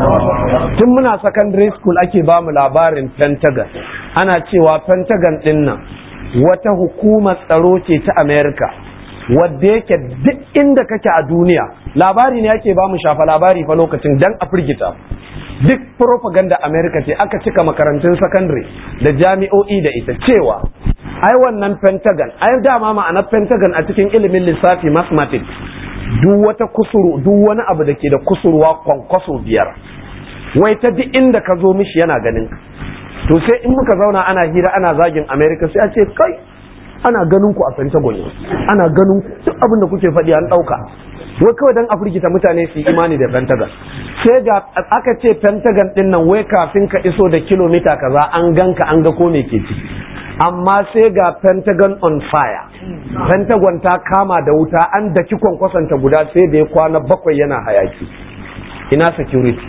tun muna secondary school ake ba mu labarin pentagon ana cewa pentagon ɗin nan wata hukumar tsaro ce ta america wadda yake duk inda kake a duniya labari ne ake ba mu shafa labari fa lokacin dan a firgita duk propaganda america ce aka cika makarantun secondary da jami'o'i da ita cewa ai wannan pentagon ai dama ma'anar pentagon a cikin ilimin lissafi mathematics duk wata kusuru duk wani abu da ke da kusurwa kwankwaso biyar wai ta duk inda ka zo mishi yana ganin to sai in muka zauna ana hira ana zagin america sai a ce kai ana ganin ku a pentagon ana ganin ku duk abin da kuke faɗi an ɗauka wai kawai dan a firgita mutane su yi imani da pentagon sai ga aka ce pentagon din nan wai kafin ka iso da kilomita kaza an ganka an ga ko me ke ciki amma sai ga pentagon on fire pentagon ta kama da wuta an daki kwankwasanta guda sai da ya kwana bakwai yana hayaki ina security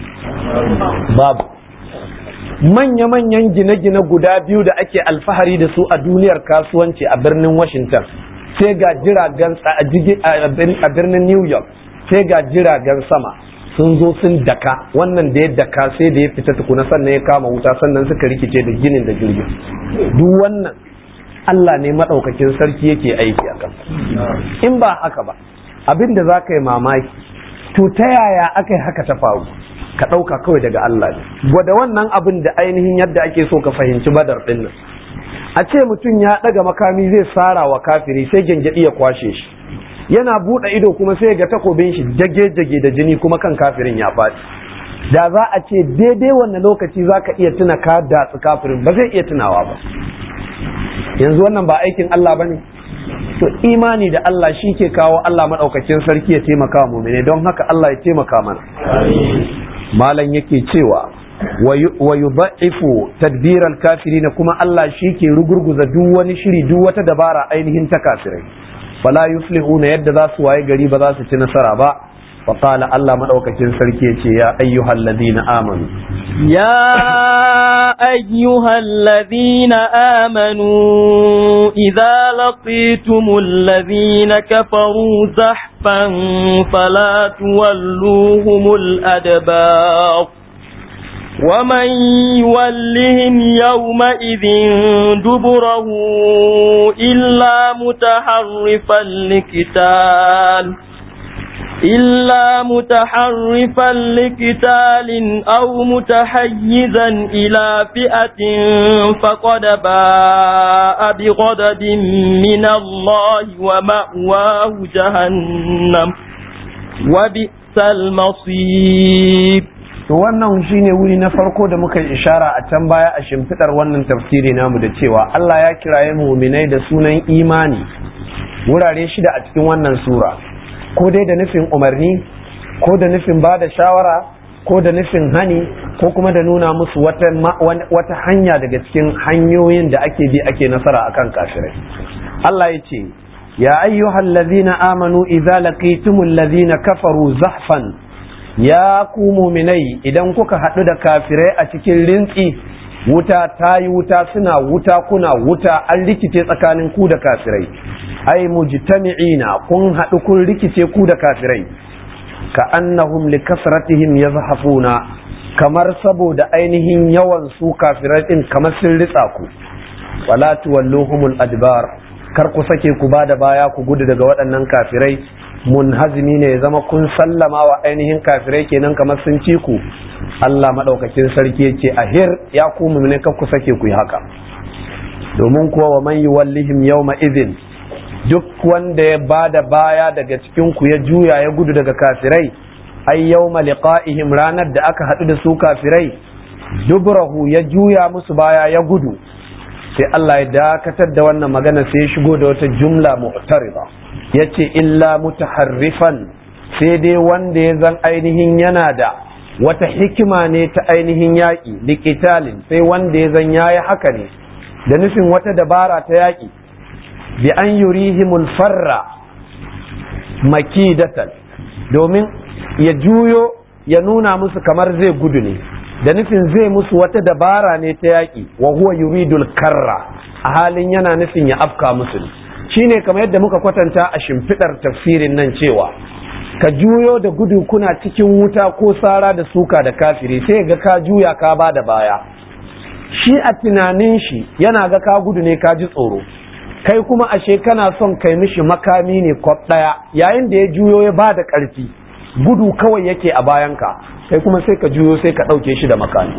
babu manya-manyan gine-gine guda biyu da ake alfahari da su a duniyar kasuwanci a birnin washington sai ga jiragen a birnin new york sai ga jiragen sama sun zo sun daka wannan da ya daka sai da ya fita tukuna sannan ya kama wuta sannan suka rikice da ginin da jirgin duk wannan Allah ne maɗaukakin sarki yake aiki a kan in ba haka ba abin da za ka yi mamaki to ta yaya aka yi haka ta faru ka ɗauka kawai daga Allah ne gwada wannan abin da ainihin yadda ake so ka fahimci badar ɗin nan a ce mutum ya ɗaga makami zai sara wa kafiri sai gyangyaɗi ya kwashe shi yana buɗe ido kuma sai ga takobin shi jage-jage da jini kuma kan kafirin ya faɗi da za a ce daidai wannan lokaci za ka iya tuna ka datsi kafirin ba zai iya tunawa ba yanzu wannan ba aikin Allah ba ne to imani da Allah shi ke kawo Allah maɗaukakin sarki ya taimaka mu ne don haka Allah ya taimaka mana malam yake cewa wa yudha'ifu tadbir al-kafirin kuma Allah shi ke rugurguza duk wani shiri duk wata dabara ainihin ta kafirai fala yuflihuna yadda za su waye gari ba za su ci nasara ba فقال الله مدوكاكين سركي يا أيها الذين آمنوا يا أيها الذين آمنوا إذا لقيتم الذين كفروا زحفا فلا تولوهم الأدبار ومن يولهم يومئذ دبره إلا متحرفا لقتال إلا متحرفا لقتال أو متحيزا إلى فئة فقد باء بغضب من الله ومأواه جهنم وبئس المصير to wannan shine wuri na farko da muka yi ishara a can baya a shimfidar wannan tafsiri namu da cewa Allah ya kiraye muminai da sunan imani wurare shida a cikin wannan sura ko dai da nufin umarni ko da nufin ba da shawara ko da nufin hani ko kuma da nuna musu wata, wata hanya daga cikin hanyoyin da ake bi ake nasara akan kafirai Allah ya ce ya ayyuhal ladhina amanu idza laqitumul ladhina kafaru zahfan ya ku muminai idan kuka haɗu da kafirai a cikin rintsi wuta ta yi wuta suna wuta kuna wuta an rikice tsakanin ku da kafirai ai mujtami'ina kun haɗu kun rikice ku da kafirai ka annahum li kasratihim yazhafuna kamar saboda ainihin yawan su kafirai din kamar sun ritsa ku wala tuwalluhumul adbar kar ku sake ku bada baya ku gudu daga waɗannan kafirai munhazimi ne ya zama kun sallama wa ainihin kafirai kenan kamar sun ci ku Allah madaukakin sarki yace ahir ya ku mu'mine kar ku sake ku yi haka domin kuwa wa man yuwallihim yawma idhin duk wanda ya bada baya daga cikin ku ya juya ya gudu daga kafirai ai yawma liqa'ihim ranar da aka haɗu da su kafirai dubrahu ya juya musu baya ya gudu sai Allah ya dakatar da wannan magana sai ya shigo da wata jumla mu'tarida yace illa mutaharrifan sai dai wanda ya zan ainihin yana da wata hikima ne ta ainihin yaƙi liqitalin sai wanda ya zan yayi haka ne da nufin wata dabara ta yaƙi bi an yurihimul farra makidatan domin ya juyo ya nuna musu kamar zai gudu ne da nufin zai musu wata dabara ne ta yaƙi wa huwa yuridul karra a halin yana nufin ya afka musu ne shine kamar yadda muka kwatanta a shimfiɗar tafsirin nan cewa ka juyo da gudu kuna cikin wuta ko sara da suka da kafiri sai ga ka juya ka ba da baya shi a tunanin shi yana ga ka gudu ne ka ji tsoro kai kuma ashe kana son kai mishi makami ne kwaf ɗaya yayin da ya juyo ya ba da ƙarfi gudu kawai yake a bayanka kai kuma sai ka juyo sai ka ɗauke shi da makami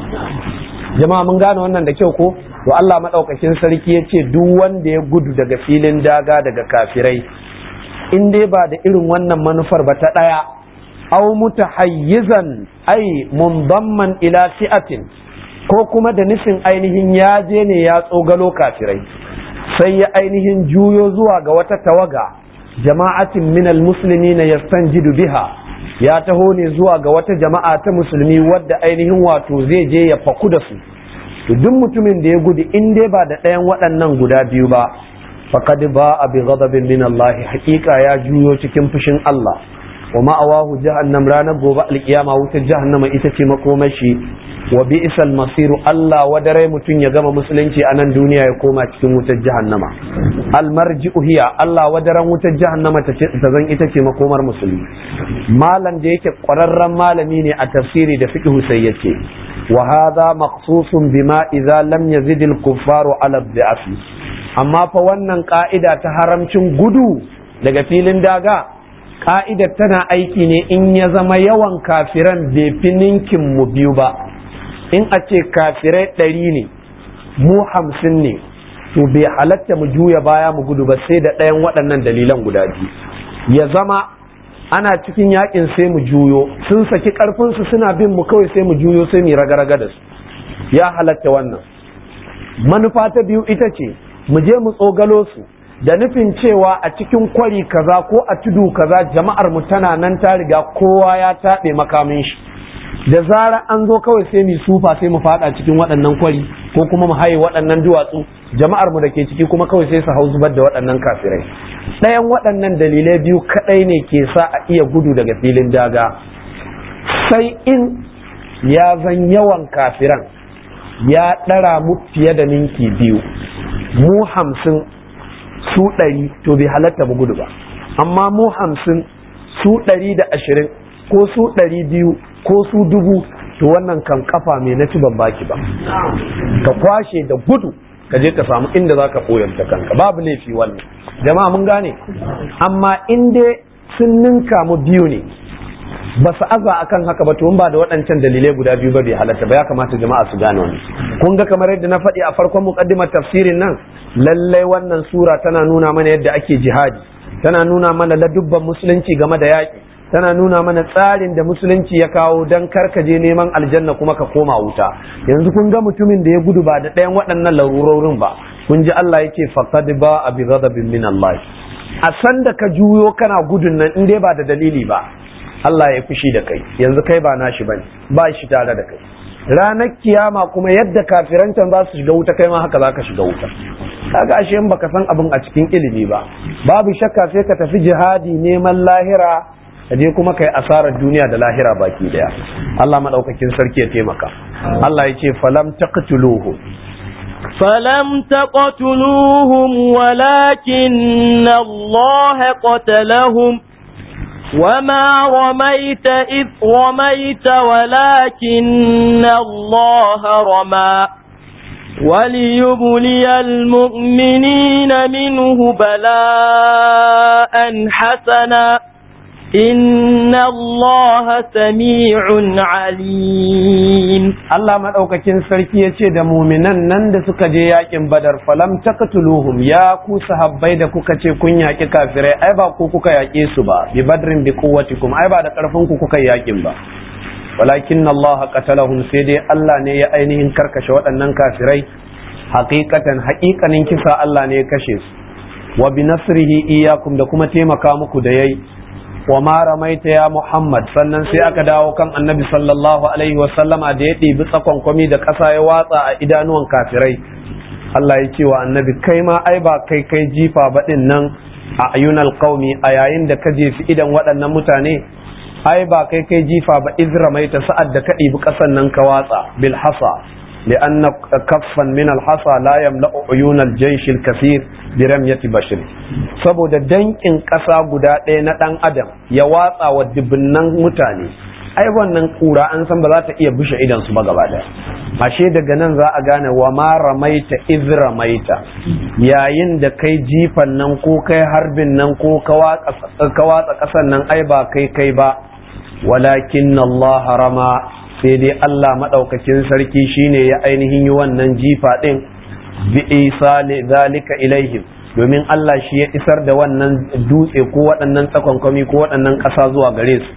jama'a mun gane wannan da kyau ko to Allah maɗaukakin sarki ya ce duk wanda ya gudu daga filin daga daga kafirai in dai ba da irin wannan manufar ba ta ɗaya aw mutahayyizan ai mundamman ila fi'atin ko kuma da nufin ainihin ya je ne ya tsogalo kafirai sai ya ainihin juyo zuwa ga wata tawaga jama'atin minal musulmi na yastanjidu biha ya taho ne zuwa ga wata jama'a ta musulmi wadda ainihin wato zai je ya faku da su to duk mutumin da ya gudu in dai ba da ɗayan waɗannan guda biyu ba faqad ba a bi ghadabin min Allah haƙiƙa ya juyo cikin fushin Allah wa ma'awahu jahannam ranar gobe alkiyama wutar jahannama ita ce makomashi wa bi'sal masiru Allah wadarai mutum ya gama musulunci a nan duniya ya koma cikin wutar jahannama almarji'u hiya Allah wadaran wutar jahannama ta zan ita ce makomar musulmi malam da yake ƙwararren malami ne a tafsiri da fiqh sai yace wa hadha maqsusun bima idza lam yazid al kuffaru ala dhi'afi amma fa wannan ka'ida ta haramcin gudu daga filin daga ka'idar tana aiki ne in ya zama yawan kafiran bai fi ninkin mu biyu ba in a ce kafirai ɗari ne mu hamsin ne to bai halatta mu juya baya mu gudu ba sai da ɗayan waɗannan dalilan guda biyu ya zama ana cikin yakin sai mu juyo sun saki ƙarfinsu suna bin mu kawai sai mu juyo sai mu raga-raga da su ya halatta wannan manufa ta biyu ita ce mu je mu tsogalo su da nufin cewa a cikin kwari kaza ko a tudu kaza jama'ar mu tana nan ta riga kowa ya taɓe makamin shi da zara an zo kawai sai mu sufa sai mu fada cikin waɗannan kwari ko kuma mu haye waɗannan duwatsu jama'ar mu da ke ciki kuma kawai sai su hau zubar da waɗannan kafirai ɗayan waɗannan dalilai biyu kaɗai ne ke sa a iya gudu daga filin daga sai in ya zan yawan kafiran ya ɗara mu fiye da ninki biyu mu hamsin su ɗari to bai halatta mu gudu ba amma mu hamsin su ɗari da ashirin ko su ɗari biyu ko su dubu to wannan kan kafa mai na ban baki ba ka kwashe da gudu ka je ka samu inda za ka koyanta kanka babu laifi wannan jama'a mun gane amma in dai sun ninka mu biyu ne ba su aza akan haka ba to ba da waɗancan dalilai guda biyu ba bai halatta ba ya kamata jama'a su gane wani kun ga kamar yadda na faɗi a farkon muqaddimar tafsirin nan lallai wannan sura tana nuna mana yadda ake jihadi tana nuna mana ladubban musulunci game da yaƙi tana nuna mana tsarin da musulunci ya kawo don karkaje neman aljanna kuma ka koma wuta yanzu kun ga mutumin da ya gudu ba da ɗayan waɗannan larurorin ba kun ji Allah yake faqad ba a bi ghadabin min Allah a san da ka juyo kana gudun nan in dai ba da dalili ba Allah ya fushi da kai yanzu kai ba nashi bane ba shi tare da kai ranar kiyama kuma yadda kafirancan za su shiga wuta kai ma haka za ka shiga wuta kaga ashe in baka san abin a cikin ilimi ba babu shakka sai ka tafi jihadi neman lahira je kuma kai asarar duniya da lahira baki daya Allah madaukakin sarki ya taimaka Allah ya ce falam taqtuluhu فلم تقتلوهم ولكن الله قتلهم وما رميت إذ رميت ولكن الله رمى وليبلي المؤمنين منه بلاء حسنا إن الله سميع عليم Allah maɗaukakin sarki ya ce da muminan nan da suka je yakin badar falam taqtuluhum ya ku sahabbai da kuka ce kun yaƙi kafirai ai ba ku kuka yaƙe su ba bi badrin bi quwwatikum ai ba da ƙarfin ku kuka yaƙin ba walakin Allah qatalahum sai dai Allah ne ya ainihin karkashe waɗannan kafirai haqiqatan haƙiƙanin kisa Allah ne ya kashe su wa bi nasrihi iyyakum da kuma taimaka muku da yayi wa ma ramaita ya Muhammad sannan sai aka dawo kan annabi sallallahu alaihi wa sallama da ya ɗibi tsakon kwami da ƙasa ya watsa a idanuwan kafirai Allah ya ce wa annabi kai ma ai ba kai kai jifa ba ɗin nan a ayunal qaumi a yayin da ka jefi idan waɗannan mutane ai ba kai kai jifa ba iz ramaita sa'ad da ka ɗibi ƙasan nan ka watsa bil hasa لأن كفا من الحصى لا يملأ عيون الجيش الكثير برمية بشر saboda dankin ƙasa guda ɗaya na ɗan adam ya watsa wa dubunnan mutane ai wannan kura an san ba za ta iya bushe idan su ba gaba ɗaya ashe daga nan za a gane wa ma ramaita iz ramaita yayin da kai jifan nan ko kai harbin nan ko ka watsa ƙasan nan ai ba kai kai ba walakin Allah rama sai dai Allah maɗaukakin sarki shine ya ainihin yi wannan jifa ɗin bi isa zalika ilaihim domin Allah shi ya isar da wannan dutse ko waɗannan tsakonkwami ko waɗannan ƙasa zuwa gare su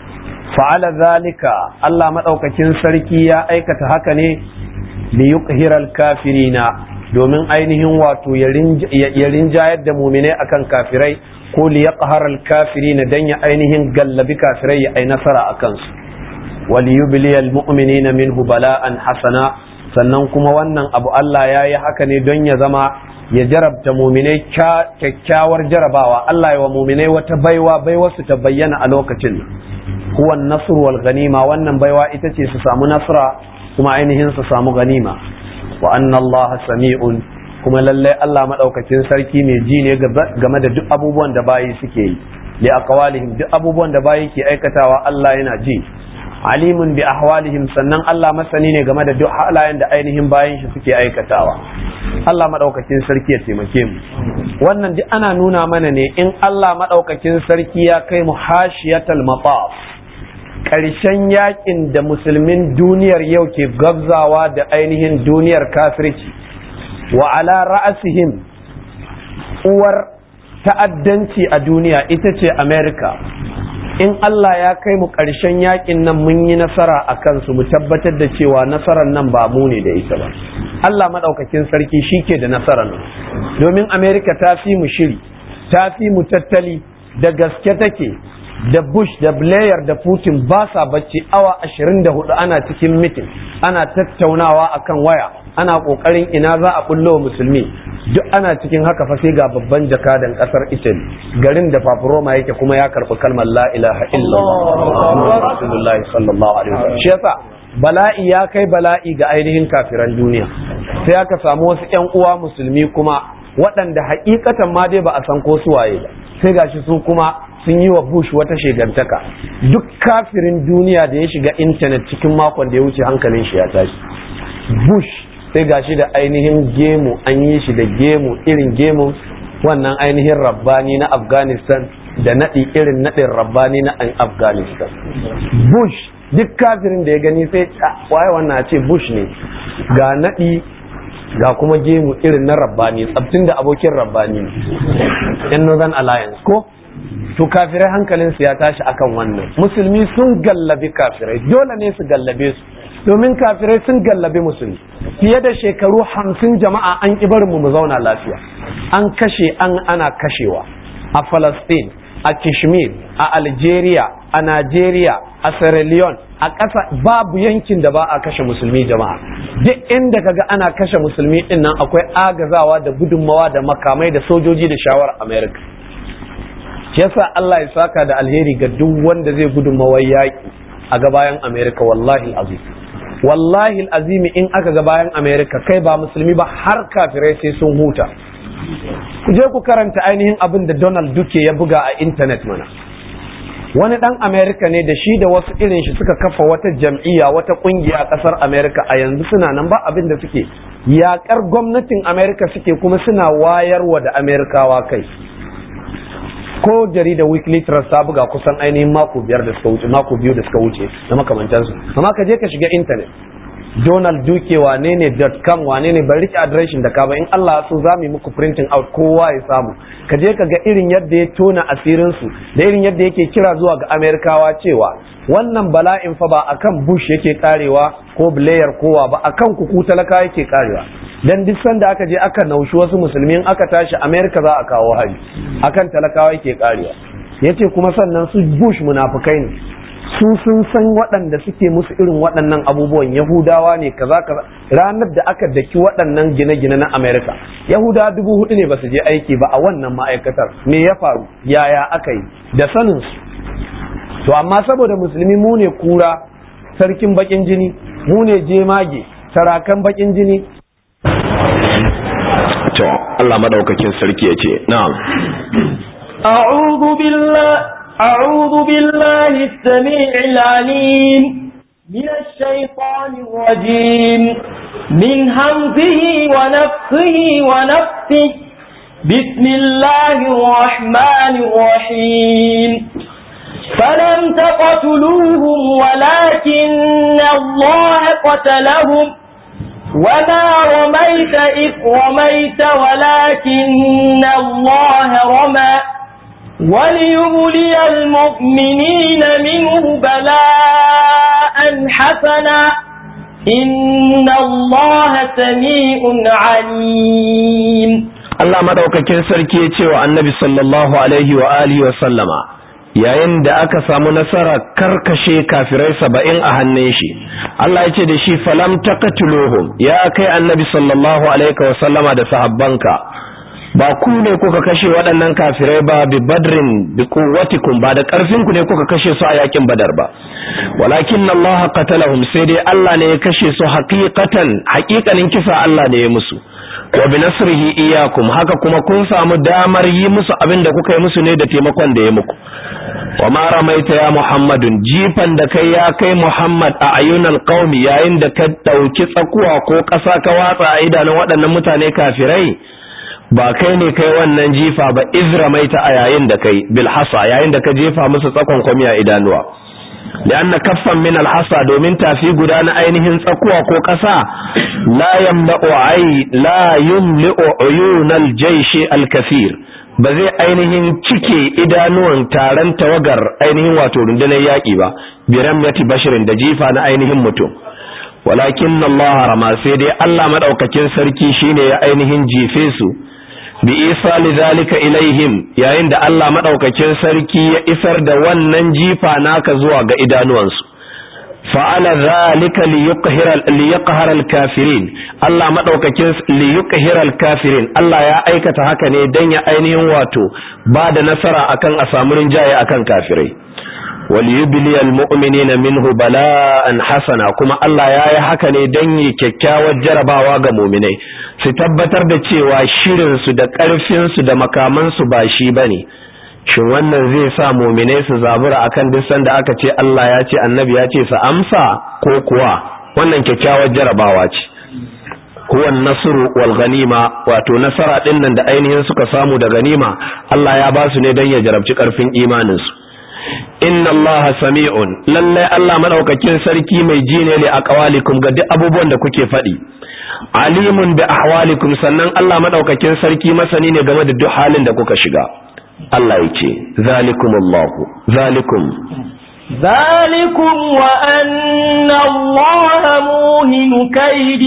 fa'ala zalika Allah maɗaukakin sarki ya aikata haka ne li yuqhiral kafirina domin ainihin wato ya rinjayar da muminai akan kafirai ko li yaqharal kafirina dan ya ainihin gallabi kafirai ya ai nasara akan su waliyubiliyal mu'minina minhu bala'an hasana sannan kuma wannan abu Allah ya yi haka ne don ya zama ya jarabta muminai kyakkyawar jarabawa Allah ya wa muminai wata baiwa baiwa su ta bayyana a lokacin huwa nasr wal ganima wannan baiwa ita ce su samu nasra kuma ainihin su samu ganima wa anna Allah sami'un kuma lallai Allah madaukakin sarki mai ji ne game da duk abubuwan da bayi suke yi li aqwalihim duk abubuwan da bayi ke aikatawa Allah yana ji alimun bi ahwalihim sannan Allah masani ne game da duk halayen da ainihin bayan shi suke aikatawa Allah madaukakin sarki ya taimake mu wannan duk ana nuna mana ne in Allah madaukakin sarki ya kai mu hashiyatal mataf ƙarshen yakin da musulmin duniyar yau ke gabzawa da ainihin duniyar kafirci wa ala ra'asihim uwar ta'addanci a duniya ita ce America in Allah ya kai mu ƙarshen yakin nan mun yi nasara a kansu mu tabbatar da cewa nasarar nan ba mu ne da ita ba Allah maɗaukakin sarki shi ke da nasarar nan domin Amerika ta fi mu shiri ta fi mu tattali da gaske take da bush da blair da putin ba sa bacci awa 24 ana cikin mitin ana tattaunawa akan waya ana kokarin ina za a bullo musulmi duk ana cikin haka fa sai ga babban jakadan kasar italy garin da paparoma yake kuma ya karbi kalmar la ilaha illallah rasulullahi sallallahu alaihi wasallam shi yasa bala'i ya kai bala'i ga ainihin kafiran duniya sai aka samu wasu ƴan uwa musulmi kuma waɗanda hakikatan ma dai ba a san ko su waye ba sai gashi su kuma sun yi wa bush wata shegantaka duk kafirin duniya da ya shiga intanet cikin makon da ya wuce hankalin shi ya tashi bush sai gashi da ainihin gemu an yi shi da gemu irin gemu wannan ainihin rabbani na afghanistan da naɗi irin naɗin rabbani na afghanistan bush duk kafirin da ya gani sai waye wannan a ce bush ne ga naɗi ga kuma gemu irin na rabbani tsabtin da abokin rabbani yan northern alliance ko to kafirai hankalinsu ya tashi akan wannan musulmi sun gallabi kafirai dole ne su gallabe su domin kafirai sun gallabi musulmi fiye da shekaru hamsin jama'a an barin mu zauna lafiya an kashe an ana kashewa a Falastin, a kishmir a algeria a nigeria a sierra leone a ƙasa babu yankin da ba a kashe musulmi jama'a duk inda kaga ana kashe musulmi din nan akwai agazawa da gudunmawa da makamai da sojoji da shawar america shi yasa Allah ya saka da alheri ga duk wanda zai gudunmawar yaƙi a ga bayan america wallahi azim wallahi azimi in aka ga bayan america kai ba musulmi ba har kafirai sai sun huta ku je ku karanta ainihin abin da donald duke ya buga a intanet mana wani dan america ne da shi da wasu irin shi suka kafa wata jam'iyya wata kungiya a kasar america a yanzu suna nan ba abin da suke yakar gwamnatin america suke kuma suna wayarwa da amerikawa kai ko jarida weekly trust ta buga kusan ainihin mako biyar da suka wuce mako biyu da suka wuce na makamantansu amma ka je ka shiga intanet donald duke wane ne com wane ne bari rike adireshin da ka ba in Allah so za mu yi muku printing out kowa ya samu ka je ka ga irin yadda ya tona asirin su da irin yadda yake kira zuwa ga amerikawa cewa wannan bala'in fa ba akan bush yake karewa ko blair kowa ba akan kuku talaka yake karewa dan duk sanda aka je aka naushi wasu musulmi in aka tashi america za a kawo hari akan talakawa yake karewa yace kuma sannan su bush munafukai ne su sun san waɗanda suke musu irin waɗannan abubuwan yahudawa ne kaza kaza ranar da aka daki waɗannan gine-gine na america yahudawa dubu hudu ne ba su je aiki ba a wannan ma'aikatar me ya faru yaya aka yi da sanin su to amma saboda musulmi mu ne kura sarkin bakin jini mu ne jemage sarakan bakin jini to Allah madaukakin sarki ya ce na'am أعوذ بالله أعوذ بالله السميع العليم من الشيطان الرجيم من همزه ونفخه ونفخه بسم الله الرحمن الرحيم فلم تقتلوهم ولكن الله قتلهم وما رميت إذ رميت ولكن الله رمى وليبلي المؤمنين منه بلاء حسنا إن الله سميع عليم Allah madaukakin sarki ya ce wa annabi sallallahu alaihi wa alihi wa sallama yayin da aka samu nasara karkashe kafirai saba'in a hannun shi Allah ya ce da shi falam taqtuluhum ya kai annabi sallallahu alaihi wa sallama da sahabbanka ba ku ne kuka kashe waɗannan kafirai ba bi badrin bi quwwatikum ba da ƙarfin ku ne kuka kashe su a yakin badar ba walakin Allah qatalahum sai dai Allah ne ya kashe su haqiqatan haqiqanin kisa Allah ne ya musu wa bi nasrihi iyyakum haka kuma kun samu damar yi musu abin da kuka yi musu ne da taimakon da ya muku wa ma ramaita ya muhammadun jifan da kai ya kai muhammad a ayyunal qaumi yayin da ka dauki tsakuwa ko ƙasa ka watsa a idanun waɗannan mutane kafirai ba kai ne kai wannan jifa ba izramaita a yayin da kai bilhasa yayin da ka jefa musu tsakon kwami a idanuwa lianna kaffan min alhasa domin tafi guda na ainihin tsakuwa ko ƙasa la yamla'u ay la yumli'u uyunal jayshi alkathir ba zai ainihin cike idanuwan taron tawagar ainihin wato rundunar yaƙi ba biram yati bashirin da jifa na ainihin mutum walakin Allah rama sai dai Allah madaukakin sarki shine ya ainihin jefe su bi isali zalika ilaihim yayin da Allah madaukakin sarki ya isar da wannan jifa naka zuwa ga idanuwansu fa'ala zalika liyuqhira al-kafirin Allah madaukakin liyuqhira al-kafirin Allah ya aikata haka ne dan ya ainihin wato ba da nasara akan a samu rinjaye akan kafirai waliyubli almu'minina minhu bala'an hasana kuma Allah ya yi haka ne don yi kyakkyawar jarabawa ga muminai su tabbatar da cewa shirin su da ƙarfin su da makaman su ba shi bane shin wannan zai sa muminai su zabura akan duk sanda aka ce Allah ya ce annabi ya ce su amsa ko kuwa wannan kyakkyawar jarabawa ce huwa nasru wal ganima wato nasara din nan da ainihin suka samu da ganima Allah ya ba su ne don ya jarabci ƙarfin imanin su inna Allah sami'un lallai Allah madaukakin sarki mai ji ne li aqwalikum ga duk abubuwan da kuke faɗi alimun bi ahwalikum sannan Allah madaukakin sarki masani ne game da duk halin da kuka shiga Allah yake zalikumullahu zalikum ذلكم وأن الله موهن كيد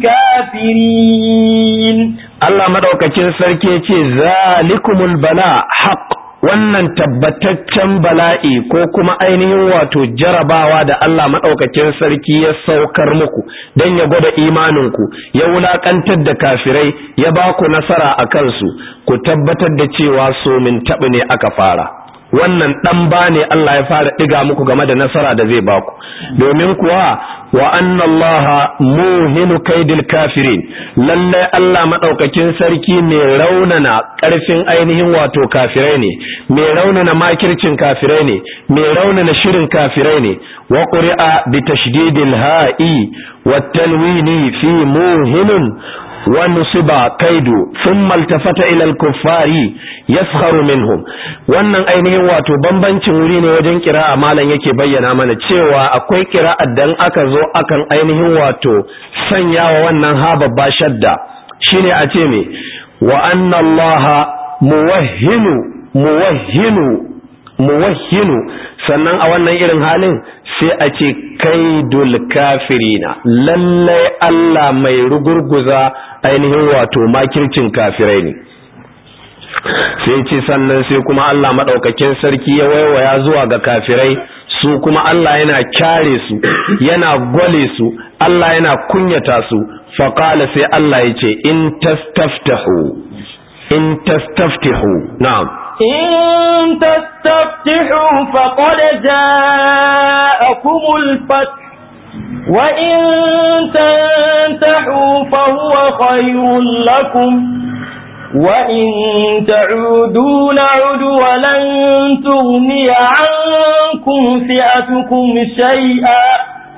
الكافرين Allah madaukakin sarki yace zalikumul bala haqq wannan tabbataccen bala'i ko kuma ainihin wato jarabawa da Allah maɗaukakin sarki ya saukar muku don ya gwada imaninku ya wulaƙantar da kafirai ya ba ku nasara a kansu ku tabbatar da cewa so min taɓi ne aka fara wannan ɗan ba ne Allah ya fara ɗiga muku game da nasara da zai baku domin kuwa wa annallaha muhinu kaidil kafirin lalle Allah madaukakin sarki mai raunana karfin ainihin wato kafirai ne mai raunana makircin kafirai ne mai raunana shirin kafirai ne wa qur'a bi tashdidil ha'i wat tanwini fi muhinun wa nusiba kaidu thumma altafata ila al-kuffari yaskharu minhum wannan ainihin wato bambancin wuri ne wajen kira'a malam yake bayyana mana cewa akwai kira'ar dan aka zo akan ainihin wato sanyawa wannan ha babba shadda shine a ce me wa anna allaha muwahhinu muwahhinu muwahhinu sannan a wannan irin halin sai a ce kaidul kafirina lallai Allah mai rugurguza ainihin wato makircin kafirai ne sai ce sannan sai kuma Allah maɗaukakin sarki ya waiwaya zuwa ga kafirai su kuma Allah yana kyare su yana gwale su Allah yana kunyata su faƙala sai Allah ya ce in tastaftahu in tastaftahu na'am إن تستفتحوا فقد جاءكم الفتح وإن تنتحوا فهو خير لكم وإن تعودوا نعد ولن تغني عنكم فئتكم شيئا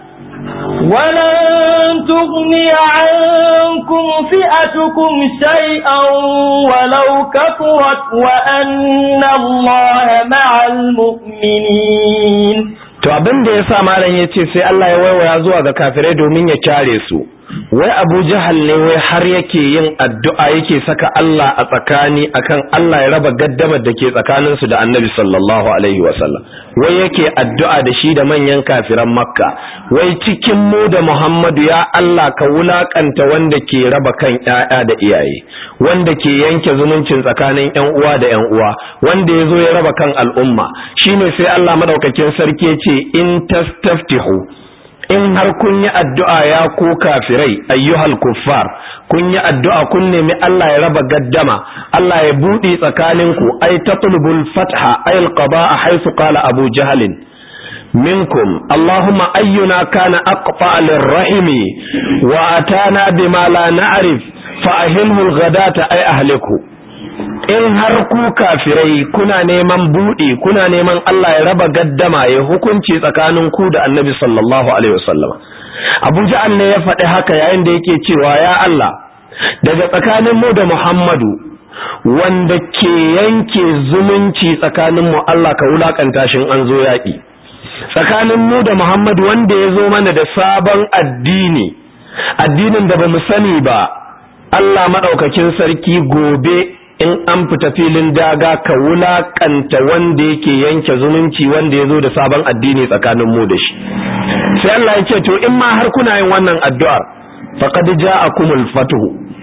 ولن تغني عنكم فئتكم شيئا ولو كثرت وأن الله مع المؤمنين to abin da ya sa malam ya ce sai Allah ya waiwaya zuwa ga kafirai domin ya kyare su wai abu jahal ne wai har yake yin addu'a yake saka Allah a tsakani akan Allah ya raba gaddamar da ke tsakaninsu da annabi sallallahu alaihi wasallam wai yake addu'a da shi da manyan kafiran makka wai cikin mu da muhammadu ya Allah ka wulakanta wanda ke raba kan ‘ya'ya da iyaye wanda ke yanke zumuncin tsakanin ‘yan uwa da ‘yan uwa wanda ya zo ya raba kan al'umma shine sai Allah madaukakin sarki ce in tastaftihu in har kun yi addu'a ya ku kafirai ayyuhal kuffar kun yi addu'a kun nemi Allah ya raba gaddama Allah ya buɗe tsakaninku ai tatlubul fatha ay alqada haythu qala abu jahalin minkum allahumma ayyuna kana aqfa lirrahimi wa atana bima la na'rif fa ahilhu alghadata ay ahliku in har ku kafirai kuna neman buɗe kuna neman Allah ya raba gaddama ya hukunci tsakanin ku da annabi sallallahu alaihi wasallam Abu Ja'al ne ya faɗi haka yayin da yake cewa ya Allah daga tsakanin mu da Muhammadu wanda ke yanke zumunci tsakanin mu Allah ka wulakanta shin an zo yaƙi tsakanin mu da Muhammadu wanda ya zo mana da sabon addini addinin da bamu sani ba Allah madaukakin sarki gobe in an fita filin daga ka wulakanta wanda yake yanke zumunci wanda ya zo da sabon addini tsakanin mu da shi sai Allah ya ce to in ma har kuna yin wannan addu'ar faqad ja'akumul fatuhu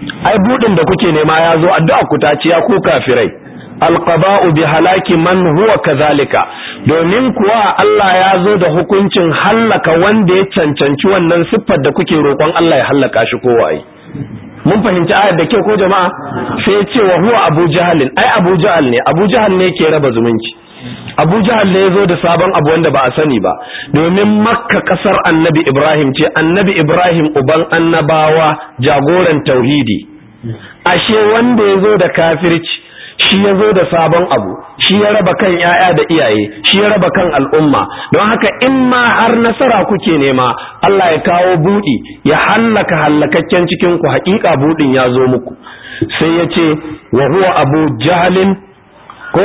ai budin da kuke nema ya zo addu'a ku ta ci ya ku kafirai alqaba'u bi halaki man huwa kazalika domin kuwa Allah ya zo da hukuncin hallaka wanda ya cancanci wannan siffar da kuke roƙon Allah ya hallaka shi ko waye mun fahimci ayar da kyau ko jama'a sai ce wa huwa abu jahalin ai abu jahal ne abu jahal ne ke raba zumunci abu jahal ne ya zo da sabon abu wanda ba a sani ba domin makka kasar annabi ibrahim ce annabi ibrahim uban annabawa jagoran tauhidi ashe wanda ya zo da kafirci shi ya zo da sabon abu shi ya raba kan ‘ya'ya da iyaye shi ya raba kan al'umma don haka in ma har nasara kuke nema Allah ya kawo buɗi ya hallaka hallakakken cikinku haƙiƙa buɗin ya zo muku sai ya ce wa huwa abu jahalin ko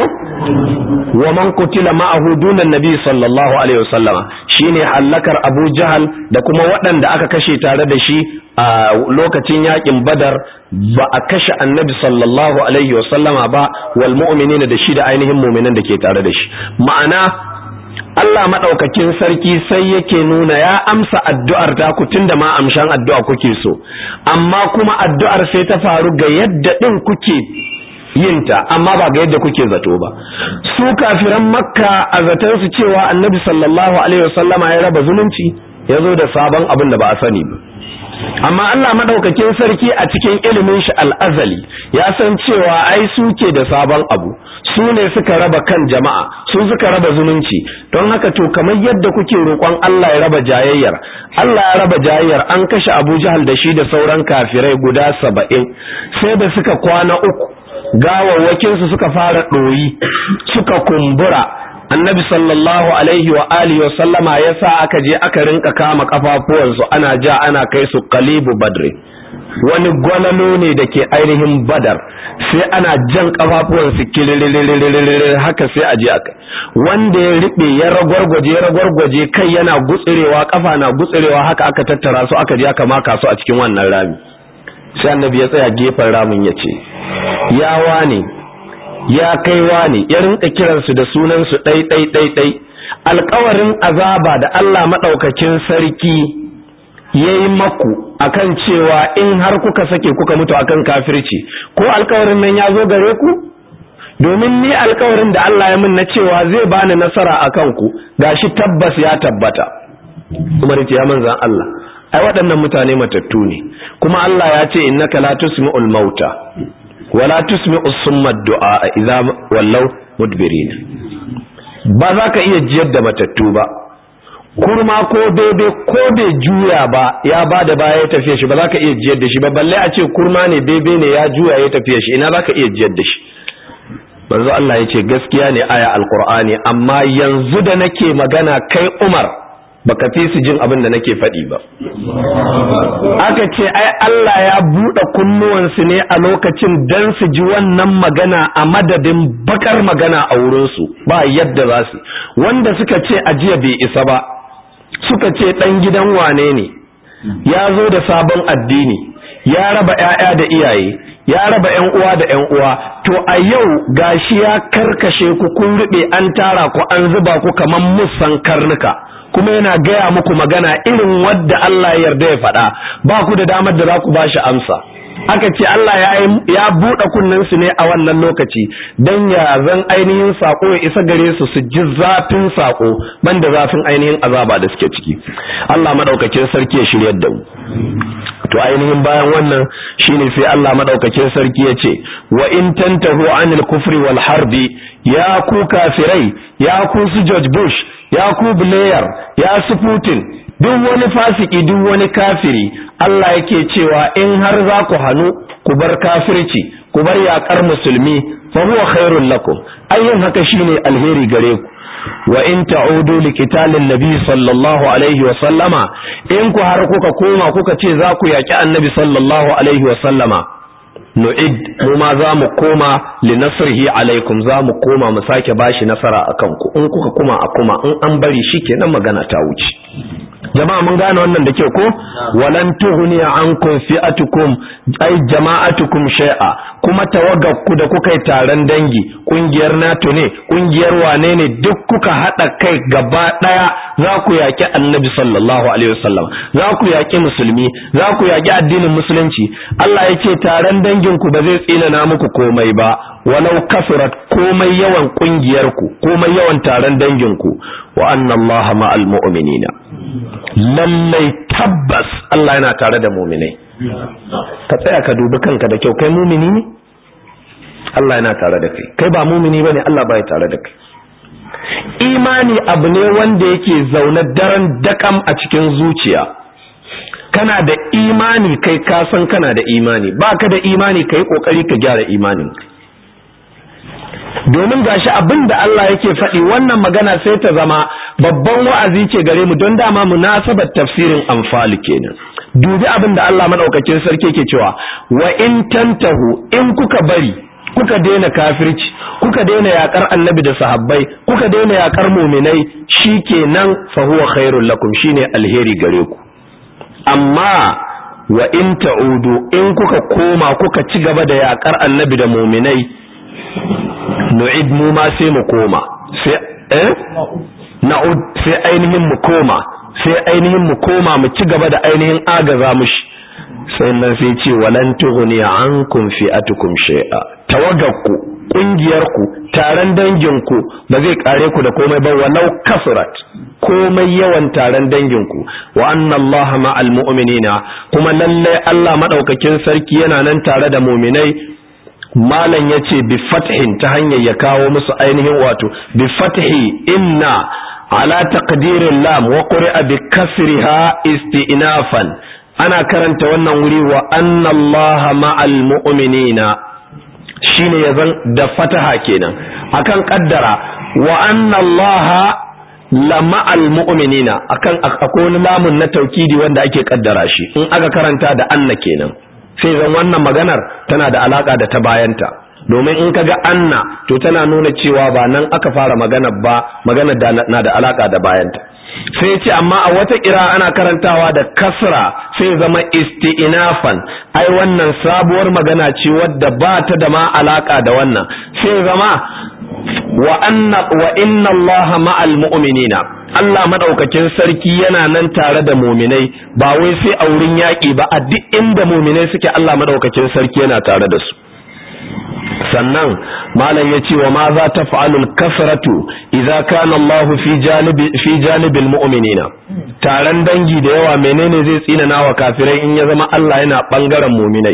wa man kutila ma'ahu dunan nabi sallallahu alaihi wasallam shine hallakar Abu Jahal da kuma waɗanda aka kashe tare da shi a lokacin yakin Badar ba a kashe Annabi sallallahu alaihi wasallama ba wal mu'minina da shi da ainihin mu'minan da ke tare da shi ma'ana Allah madaukakin sarki sai yake nuna ya amsa addu'ar ta ku tunda ma amshan addu'a kuke so amma kuma addu'ar sai ta faru ga yadda din kuke yinta amma ba ga yadda kuke zato ba su kafiran makka a zaton su cewa annabi sallallahu alaihi wasallama ya raba zumunci ya zo da sabon abin da ba a sani ba amma Allah madaukakin sarki a cikin ilimin shi al'azali ya san cewa ai suke da sabon abu su ne suka raba kan jama'a su suka raba zumunci don haka to kamar yadda kuke roƙon Allah ya raba jayayyar Allah ya raba jayayyar an kashe Abu Jahal da shi da sauran kafirai guda saba'in sai da suka kwana uku gawawwakinsu suka fara ɗoyi suka kumbura annabi sallallahu alaihi wa alihi wa sallama ya sa aka je aka rinka kama kafafuwansu ana ja ana kai su kalibu badri wani gwalalo ne da ke ainihin badar sai ana jan kafafuwansu kililililililil haka sai a je aka wanda ya riɓe ya ragwargwaje ya ragwargwaje kai yana gutsurewa kafa na gutsurewa haka aka tattara su aka je aka maka su a cikin wannan rami sai annabi ya tsaya gefen ramin ya ce ya wane ya kai wane ya rinka kiransu da sunansu ɗai ɗai ɗai ɗai alkawarin azaba da Allah maɗaukakin sarki ya yi maku akan cewa in har kuka sake kuka mutu akan kafirci ko alkawarin nan ya zo gare ku domin ni alkawarin da Allah ya min na cewa zai bani nasara a kanku gashi tabbas ya tabbata Umar ya manzan Allah ai waɗannan mutane matattu ne kuma Allah ya ce innaka la tusmi'ul mauta wala tusmi'us summa du'a idza wallaw mudbirin ba za ka iya jiyar da matattu ba kurma ko bebe ko bai juya ba ya ba da baya ya tafiya shi ba za ka iya jiyar da shi ba balle a ce kurma ne bebe ne ya juya ya tafiya shi ina za ka iya jiyar da shi manzo Allah ya ce gaskiya ne aya alqur'ani amma yanzu da nake magana kai Umar baka fi su jin abin da nake faɗi ba aka ce ai Allah ya buɗe kunnuwansu ne a lokacin dan su ji wannan magana a madadin bakar magana a wurinsu ba yadda za su wanda suka ce ajiya bai isa ba suka ce ɗan gidan wane ne ya zo da sabon addini ya raba 'ya'ya da iyaye ya raba 'yan uwa da 'yan uwa to a yau gashi ya karkashe ku kun rube an tara ku an zuba ku kaman musan karnuka kuma yana gaya muku magana irin wadda Allah ya yarda ya faɗa ba ku da damar da za ku ba shi amsa aka ce Allah ya buɗe kunnen su ne a wannan lokaci don ya zan ainihin sako ya isa gare su su ji zafin sako banda zafin ainihin azaba da suke ciki Allah madaukakin sarki ya shiryar da mu to ainihin bayan wannan shine sai Allah madaukakin sarki ya ce wa in tantahu anil kufri wal harbi ya ku kafirai ya ku su George Bush ya ku Blair ya su Putin duk wani fasiki duk wani kafiri Allah yake cewa in har za ku hannu ku bar kafirci ku bar yakar musulmi fa huwa khairul lakum ayyin haka shine alheri gare ku wa in ta'udu li qitalin nabi sallallahu alaihi wa sallama in ku har kuka koma kuka ce za ku yaki annabi sallallahu alaihi wa sallama nu'id mu ma za mu koma li nasrihi alaikum za mu koma mu sake bashi nasara akan ku in kuka kuma a kuma in an bari shikenan magana ta wuce jama'a mun gane wannan da kyau ko walan tuhni ankum fi'atukum ay jama'atukum shay'a kuma tawaggarku da kuka yi taron dangi kungiyar NATO ne kungiyar wane ne duk kuka hada kai gaba daya za ku yaki annabi sallallahu alaihi wasallam za ku yaki musulmi za ku yaki addinin musulunci Allah yake taron dangin ku ba zai tsina muku komai ba walau kasurat komai yawan kungiyar ku komai yawan taron dangin ku wa anna Allah ma'al mu'minina lallai tabbas Allah yana tare da muminai ka tsaya ka dubi kanka da kyau kai mumini ne Allah yana tare da kai kai ba mumini bane Allah bai tare da kai imani abu ne wanda yake zaune daren dakam a cikin zuciya kana da imani kai ka san kana da imani baka da imani kai kokari ka gyara imanin domin gashi abin da Allah yake faɗi wannan magana sai ta zama babban wa'azi ce gare mu don dama munasabar tafsirin amfali kenan dubi abin da Allah madaukakin sarki yake cewa wa in tantahu in kuka bari kuka daina kafirci kuka daina yakar annabi da sahabbai kuka daina yakar muminai shikenan fa huwa khairul lakum shine alheri gare ku amma wa in ta'udu in kuka koma kuka ci gaba da yakar annabi da muminai nu'id mu ma sai mu koma sai eh na'ud sai ainihin mu koma sai ainihin mu koma mu ci gaba da ainihin agaza mushi sai nan sai ce walan tughni ankum fi'atukum shay'a tawaggarku kungiyarku taron danginku ba zai kare ku da komai ba walau kasurat komai yawan taron danginku wa anna allaha ma'al mu'minina kuma lalle Allah madaukakin sarki yana nan tare da mu'minai malam ya ce bi fathin ta hanyar ya kawo musu ainihin wato bi fathi inna ala taqdirin lam wa quri'a bi kasriha isti'nafan ana karanta wannan wuri wa anna allaha ma'al mu'minina shine yazan da fataha kenan akan kaddara wa anna allaha la ma'al mu'minina akan akwai wani lamun na taukidi wanda ake kaddara shi in aka karanta da anna kenan sai zan wannan maganar tana da alaka da ta bayanta domin in kaga anna to tana nuna cewa ba nan aka fara maganar ba maganar da na da alaka da bayanta sai ce amma a wata kira ana karantawa da kasra sai zama isti'nafan ai wannan sabuwar magana ce wadda ba ta da ma alaka da wannan sai zama wa anna wa inna allaha ma'al mu'minina Allah madaukakin sarki yana nan tare da muminai ba wai sai a wurin yaƙi ba a duk inda muminai suke Allah madaukakin sarki yana tare da su sannan malam ya ce wa ma za ta fa'alul kasratu idza kana Allah fi janibi fi janibil mu'minina taron dangi da yawa menene zai tsina wa kafirai in ya zama Allah yana bangaren muminai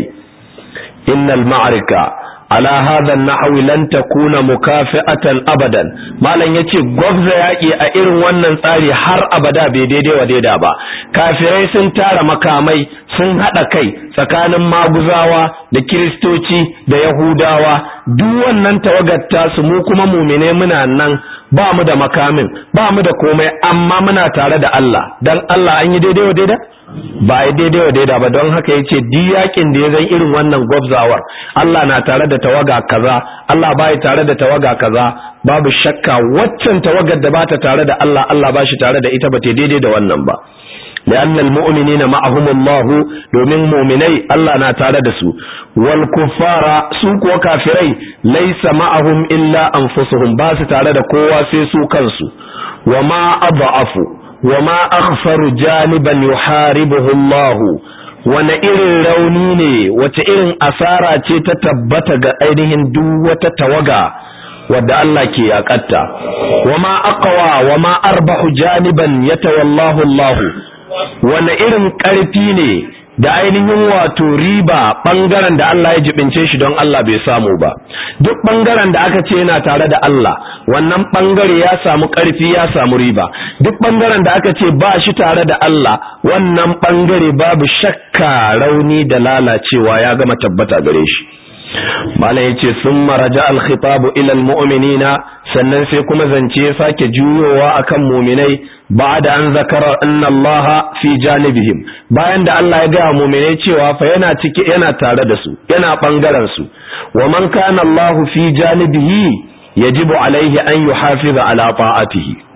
innal ma'arika ala hadha an-nahwi lan takuna mukafi'atan abadan malam yace gwabza yaki a irin wannan tsari har abada bai daidai wa daida ba kafirai sun tara makamai sun hada kai tsakanin maguzawa da kiristoci da yahudawa duk wannan tawagar tasu mu kuma mumine muna nan ba mu da makamin ba mu da komai amma muna tare da Allah dan Allah an yi daidai wa daida ba a daidai wa daida ba don haka yace duk yakin da ya zan irin wannan gwabzawar Allah na tare da tawaga kaza Allah ba ya tare da tawaga kaza babu shakka waccan tawagar da bata tare da Allah Allah ba shi tare da ita ba ta daidai da wannan ba لأن المؤمنين معهم الله domin mu'minai Allah na tare da su wal kuffara su kuwa kafirai laysa ma'ahum illa anfusuhum ba su tare da kowa sai su kansu wa ma adhafu wa ma akhfaru janiban yuharibuhu Allah wane irin rauni ne wace irin asara ce ta tabbata ga ainihin duk wata tawaga wadda Allah ke yakatta wa ma aqwa wa ma arbahu janiban yatawallahu Allah wane irin ƙarfi ne da ainihin wato riba ɓangaren da Allah ya jibince shi don Allah bai samu ba duk ɓangaren da aka ce yana tare da Allah wannan ɓangare ya samu ƙarfi ya samu riba duk ɓangaren da aka ce ba shi tare da Allah wannan ɓangare babu shakka rauni da lalacewa ya gama tabbata gare shi malam yace sun maraja alkhitabu ila almu'minina sannan sai kuma zance ya sake juyowa akan mu'minai ba'da an zakara anna Allah fi janibihim bayan da Allah ya ga mu'minai cewa fa yana ciki yana tare da su yana bangaren su wa man kana Allah fi janibihi yajibu alaihi an yuhafiza ala ta'atihi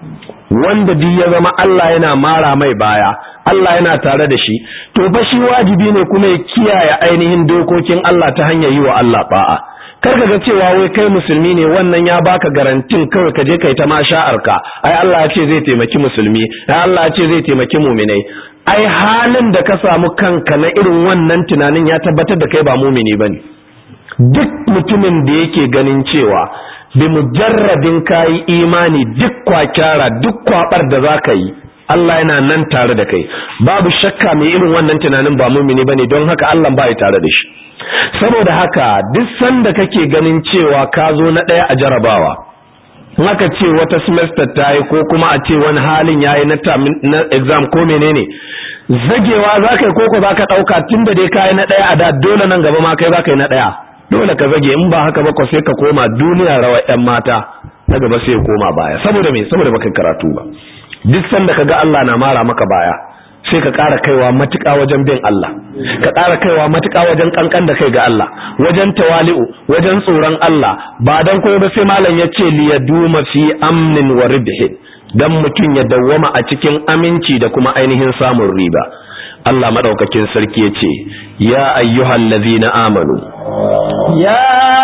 wanda duk ya zama Allah yana mara mai baya Allah yana tare da shi to fa shi wajibi ne kuma ya kiyaye ainihin dokokin Allah ta hanyar yi wa Allah ba'a kar ka ga cewa wai kai musulmi ne wannan ya baka garantin kawai ka je kai ta masha'arka ai Allah ya ce zai taimaki musulmi ai Allah ya ce zai taimaki mu'minai ai halin da ka samu kanka na irin wannan tunanin ya tabbatar da kai ba mumini bane duk mutumin da yake ganin cewa bi mujarradin kayi imani duk kwakyara duk kwabar da zaka yi Allah yana nan tare da kai babu shakka mai irin wannan tunanin ba mumini bane don haka Allah ba ya tare da shi saboda haka duk sanda kake ganin cewa ka zo na ɗaya a jarabawa haka ce wata semester ta yi ko kuma a ce wani halin ya yi na exam ko menene zagewa za ka yi koko za ka ɗauka tun da dai ka yi na ɗaya a da dole nan gaba ma kai za ka yi na ɗaya dole ka zage in ba haka ba ko sai ka koma duniya rawa yan mata na gaba sai ya koma baya saboda me saboda baka karatu ba duk sanda ka ga Allah na mara maka baya sai ka ƙara kaiwa matuƙa wajen bin Allah ka ƙara kaiwa matuƙa wajen kankan da kai ga Allah wajen tawali'u wajen tsoron Allah ba dan koyo ba sai malam ya ce li yaduma fi amnin wa ribhin dan mutum ya dawwama a cikin aminci da kuma ainihin samun riba Allah madaukakin sarki ya ce ya ayyuhal ladzina amanu ya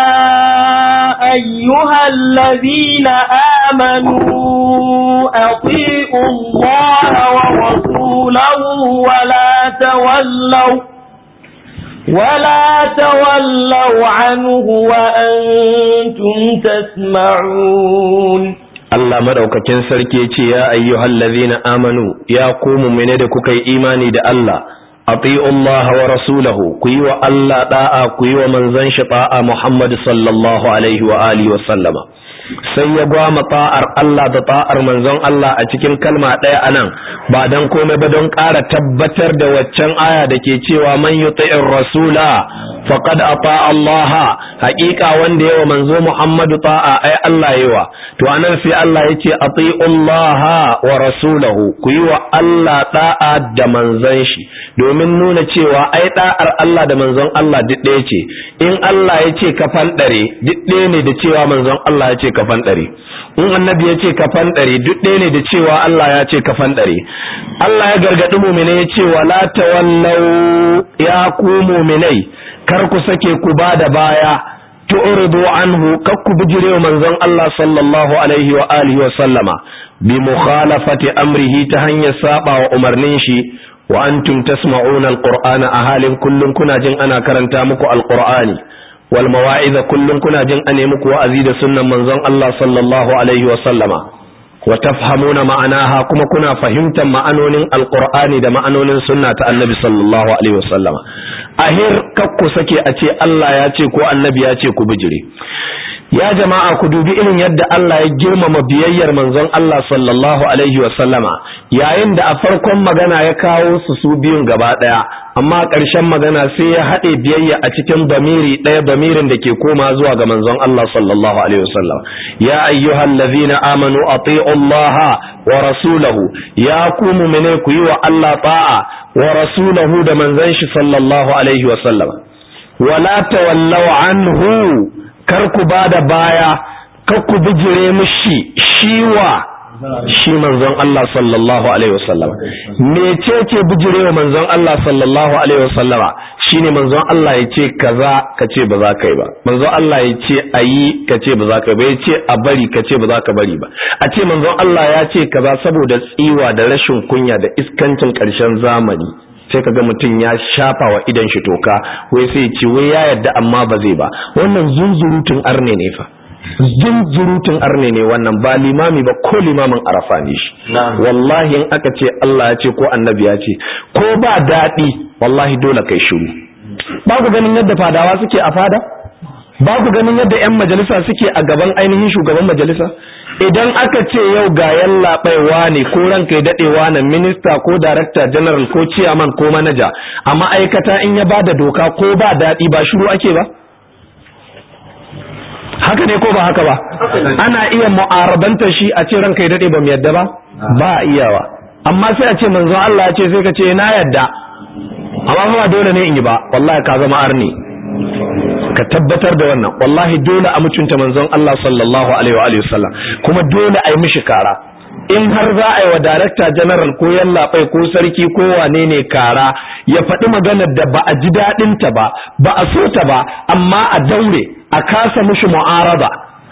ayyuhal ladzina amanu atii'u Allah wa rasulahu wa la tawallaw ولا تولوا عنه وأنتم تسمعون Allah madaukakin sarki ce ya ayyuhal ladzina amanu ya ku mu'mine da kuka yi imani da Allah ati'u Allah wa rasulahu ku yi wa Allah da'a ku yi wa manzon shi da'a Muhammad sallallahu alaihi wa alihi wa sallama sai ya gwama ta'ar Allah da ta'ar manzon Allah a cikin kalma ɗaya anan ba dan komai ba don ƙara tabbatar da waccan aya da ke cewa man yuti'ir rasula faqad ata Allah haƙiƙa wanda yawa manzo Muhammadu ta'a ai Allah yawa to anan sai Allah yace ati'u Allah wa rasulahu ku yi wa Allah da'a da manzon shi domin nuna cewa ai da'ar Allah da manzon Allah duk ɗaya ce in Allah yace ka fanɗare duk ɗaya ne da cewa manzon Allah yace ka fanɗare in annabi yace ka fanɗare duk ɗaya ne da cewa Allah ya ce ka fanɗare Allah ya gargaɗi mu'mine yace wala tawallau ya ku mu'minai kar ku sake ku ba da baya tu'ridu anhu kar ku bijire wa manzon Allah sallallahu alaihi wa alihi wa sallama bi mukhalafati amrihi ta hanyar saba wa umarnin shi wa antum tasma'una alqur'ana a halin kullun kuna jin ana karanta muku alqur'ani wal mawa'iza kullun kuna jin ane muku wa'azi da sunnan manzon Allah sallallahu alaihi wa sallama wa tafhamuna ma'anaha kuma kuna fahimtar ma'anonin alqur'ani da ma'anonin sunna ta annabi sallallahu alaihi wasallam ahir kakku sake a ce Allah ya ce ko annabi ya ce ku bijire ya jama'a ku dubi irin yadda Allah ya girmama biyayyar manzon Allah sallallahu alaihi wasallama yayin da a farkon magana ya kawo su su biyun gaba daya amma ƙarshen magana sai ya haɗe biyayya a cikin bamiri ɗaya bamirin da ke koma zuwa ga manzon Allah sallallahu alaihi wasallam ya ayyuhal ladzina amanu ati'u Allah wa rasulahu ya ku mu'mine ku yi wa Allah ta'a wa rasulahu da manzon shi sallallahu alaihi wasallam wala tawallaw anhu kar ku bada baya kar ku bijire mishi shiwa shi manzon Allah sallallahu alaihi wasallam mecece bijirewa manzon Allah sallallahu alaihi wasallama shine manzon Allah ya ce kaza ka ce ba za ka yi ba manzon Allah ya ce ayi ka ce ba za ka yi ba ya ce a bari ka ce ba za ka bari ba a ce manzon Allah ya ce kaza saboda tsiwa da rashin kunya da iskancin ƙarshen zamani sai kaga mutum ya shafa wa idan shi toka wai sai ya ce wai ya yarda amma ba zai ba wannan zunzurutun arne ne fa jinjirutun arne ne wannan ba limami ba ko limamin arafa ne shi wallahi in aka ce Allah ya ce ko annabi ya ce ko ba daɗi wallahi dole kai shiru ba ku ganin yadda fadawa suke a fada ba ku ganin yadda 'yan majalisa suke a gaban ainihin shugaban majalisa idan aka ce yau ga yallaɓaiwa ne ko ranka ya daɗewa na minista ko darakta general ko ciyaman ko manaja a ma'aikata in ya ba da doka ko ba daɗi ba shiru ake ba haka ne ko ba haka ba ana iya mu'aradantar shi a ce ranka ya dade ba mu yadda ba ba iyawa amma sai a ce manzon Allah ya ce sai ka ce na yadda amma ba dole ne in yi ba wallahi ka zama arni ka tabbatar da wannan wallahi dole a mutunta manzon Allah sallallahu alaihi wa alihi wasallam kuma dole a yi mishi kara in har za a yi wa darakta general ko yallaɓai ko sarki ko wane ne kara ya faɗi maganar da ba a ji daɗinta ba ba a so ta ba amma a daure a kasa mushi mu'araba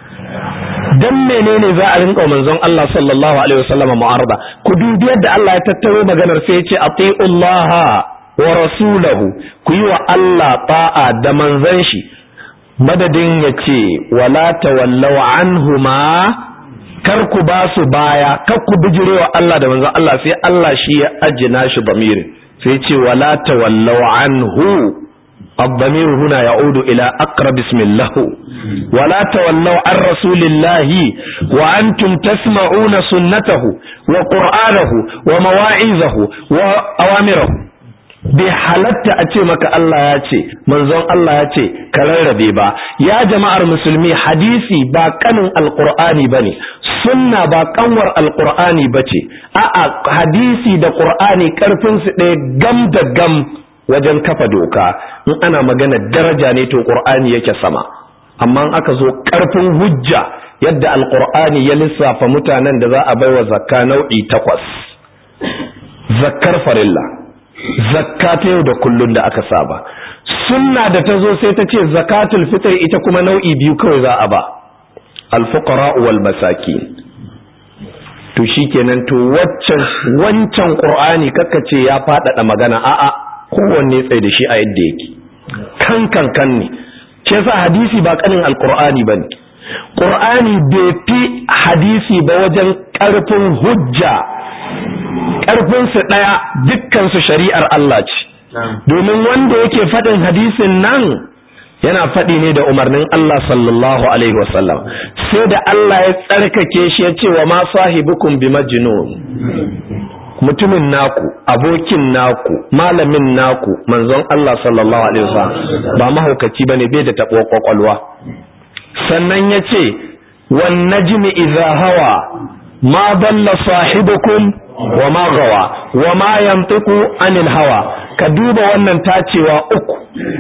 dan menene za a rinka manzon Allah sallallahu alaihi wasallam mu'arada ku dubi yadda Allah ya tattaro maganar sai ya ce atiullaha wa rasulahu ku yi wa Allah ta'a da manzon shi madadin ya ce wala tawallaw anhuma kar ku ba su baya kar ku bijirewa Allah da manzon Allah sai Allah shi ya ajina shi bamirin sai ce wala tawallaw anhu الضمير هنا يعود إلى أقرب اسم الله ولا تولوا عن رسول الله وأنتم تسمعون سنته وقرآنه ومواعظه وأوامره bai halatta a ce maka Allah ya ce manzon Allah ya ce ka rarrabe ba ya jama'ar musulmi hadisi ba kanin alqur'ani bane sunna ba kanwar alqur'ani bace a'a hadisi da qur'ani karfin su ɗaya gam da gam wajen kafa doka in ana magana daraja ne to qur'ani yake sama amma in aka zo karfin hujja yadda alqur'ani ya lissafa mutanen da za a baiwa zakka nau'i takwas zakkar farilla zakka ta yau da kullun da aka saba sunna da ta zo sai ta ce zakatul fitr ita kuma nau'i biyu kawai za a ba alfuqara wal masakin to shikenan to waccan wancan qur'ani ce ya faɗaɗa magana a'a kowanne tsaye da shi a yadda yake kan kan kan ne ce sa hadisi ba kanin alqur'ani bane qur'ani bai fi hadisi ba wajen karfin hujja ƙarfinsu ɗaya dukkansu shari'ar Allah ce domin wanda yake faɗin hadisin nan yana faɗi ne da umarnin Allah sallallahu alaihi wasallam sai da Allah ya tsarkake shi ya ce wa ma sahibukum bi majnun mutumin naku abokin naku malamin naku manzon Allah sallallahu alaihi wasallam ba mahaukaci bane bai da tabo kwakwalwa sannan ya ce wan najmi idza hawa ma dalla sahibukum wa ma gawa wa ma yantiqu anil hawa ka duba wannan tacewa uku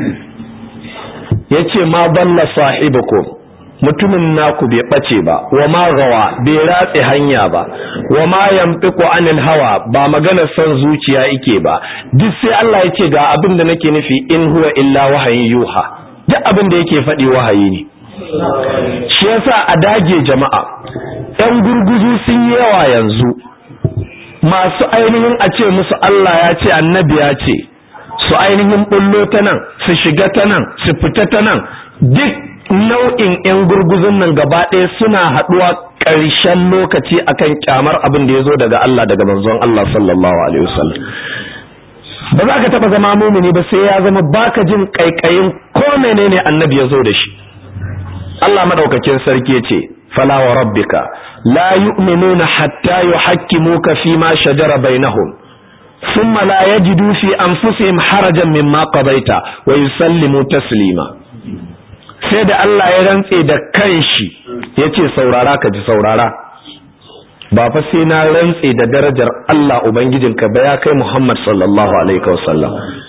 yace ma dalla sahibukum mutumin naku bai bace ba wa ma gawa bai ratse hanya ba wa ma yantiqu anil hawa ba magana son zuciya yake ba duk sai Allah yace ga abin da nake nufi in huwa illa wahayin yuha duk abin da yake faɗi wahayi ne shi yasa a dage jama'a ɗan gurguzu sun yi yawa yanzu masu ainihin a ce musu Allah ya ce annabi ya ce su ainihin bullo ta nan su shiga ta nan su fita ta nan duk nau'in 'yan gurguzun nan gaba ɗaya suna haɗuwa ƙarshen lokaci akan kyamar abin da ya zo daga Allah daga manzon Allah sallallahu alaihi wasallam ba za ka taɓa zama mumini ba sai ya zama baka jin ƙaiƙayin ko menene annabi ya zo da shi Allah madaukakin sarki ya ce fala wa rabbika la yu'minuna hatta yuhakkimuka fi ma shajara bainahum thumma la yajidu fi anfusihim harajan mimma qadaita wa yusallimu taslima sai da Allah ya rantse da kanshi yace saurara ka ji saurara ba fa sai na rantse da darajar Allah ubangijinka ba ya kai Muhammad sallallahu alaihi wasallam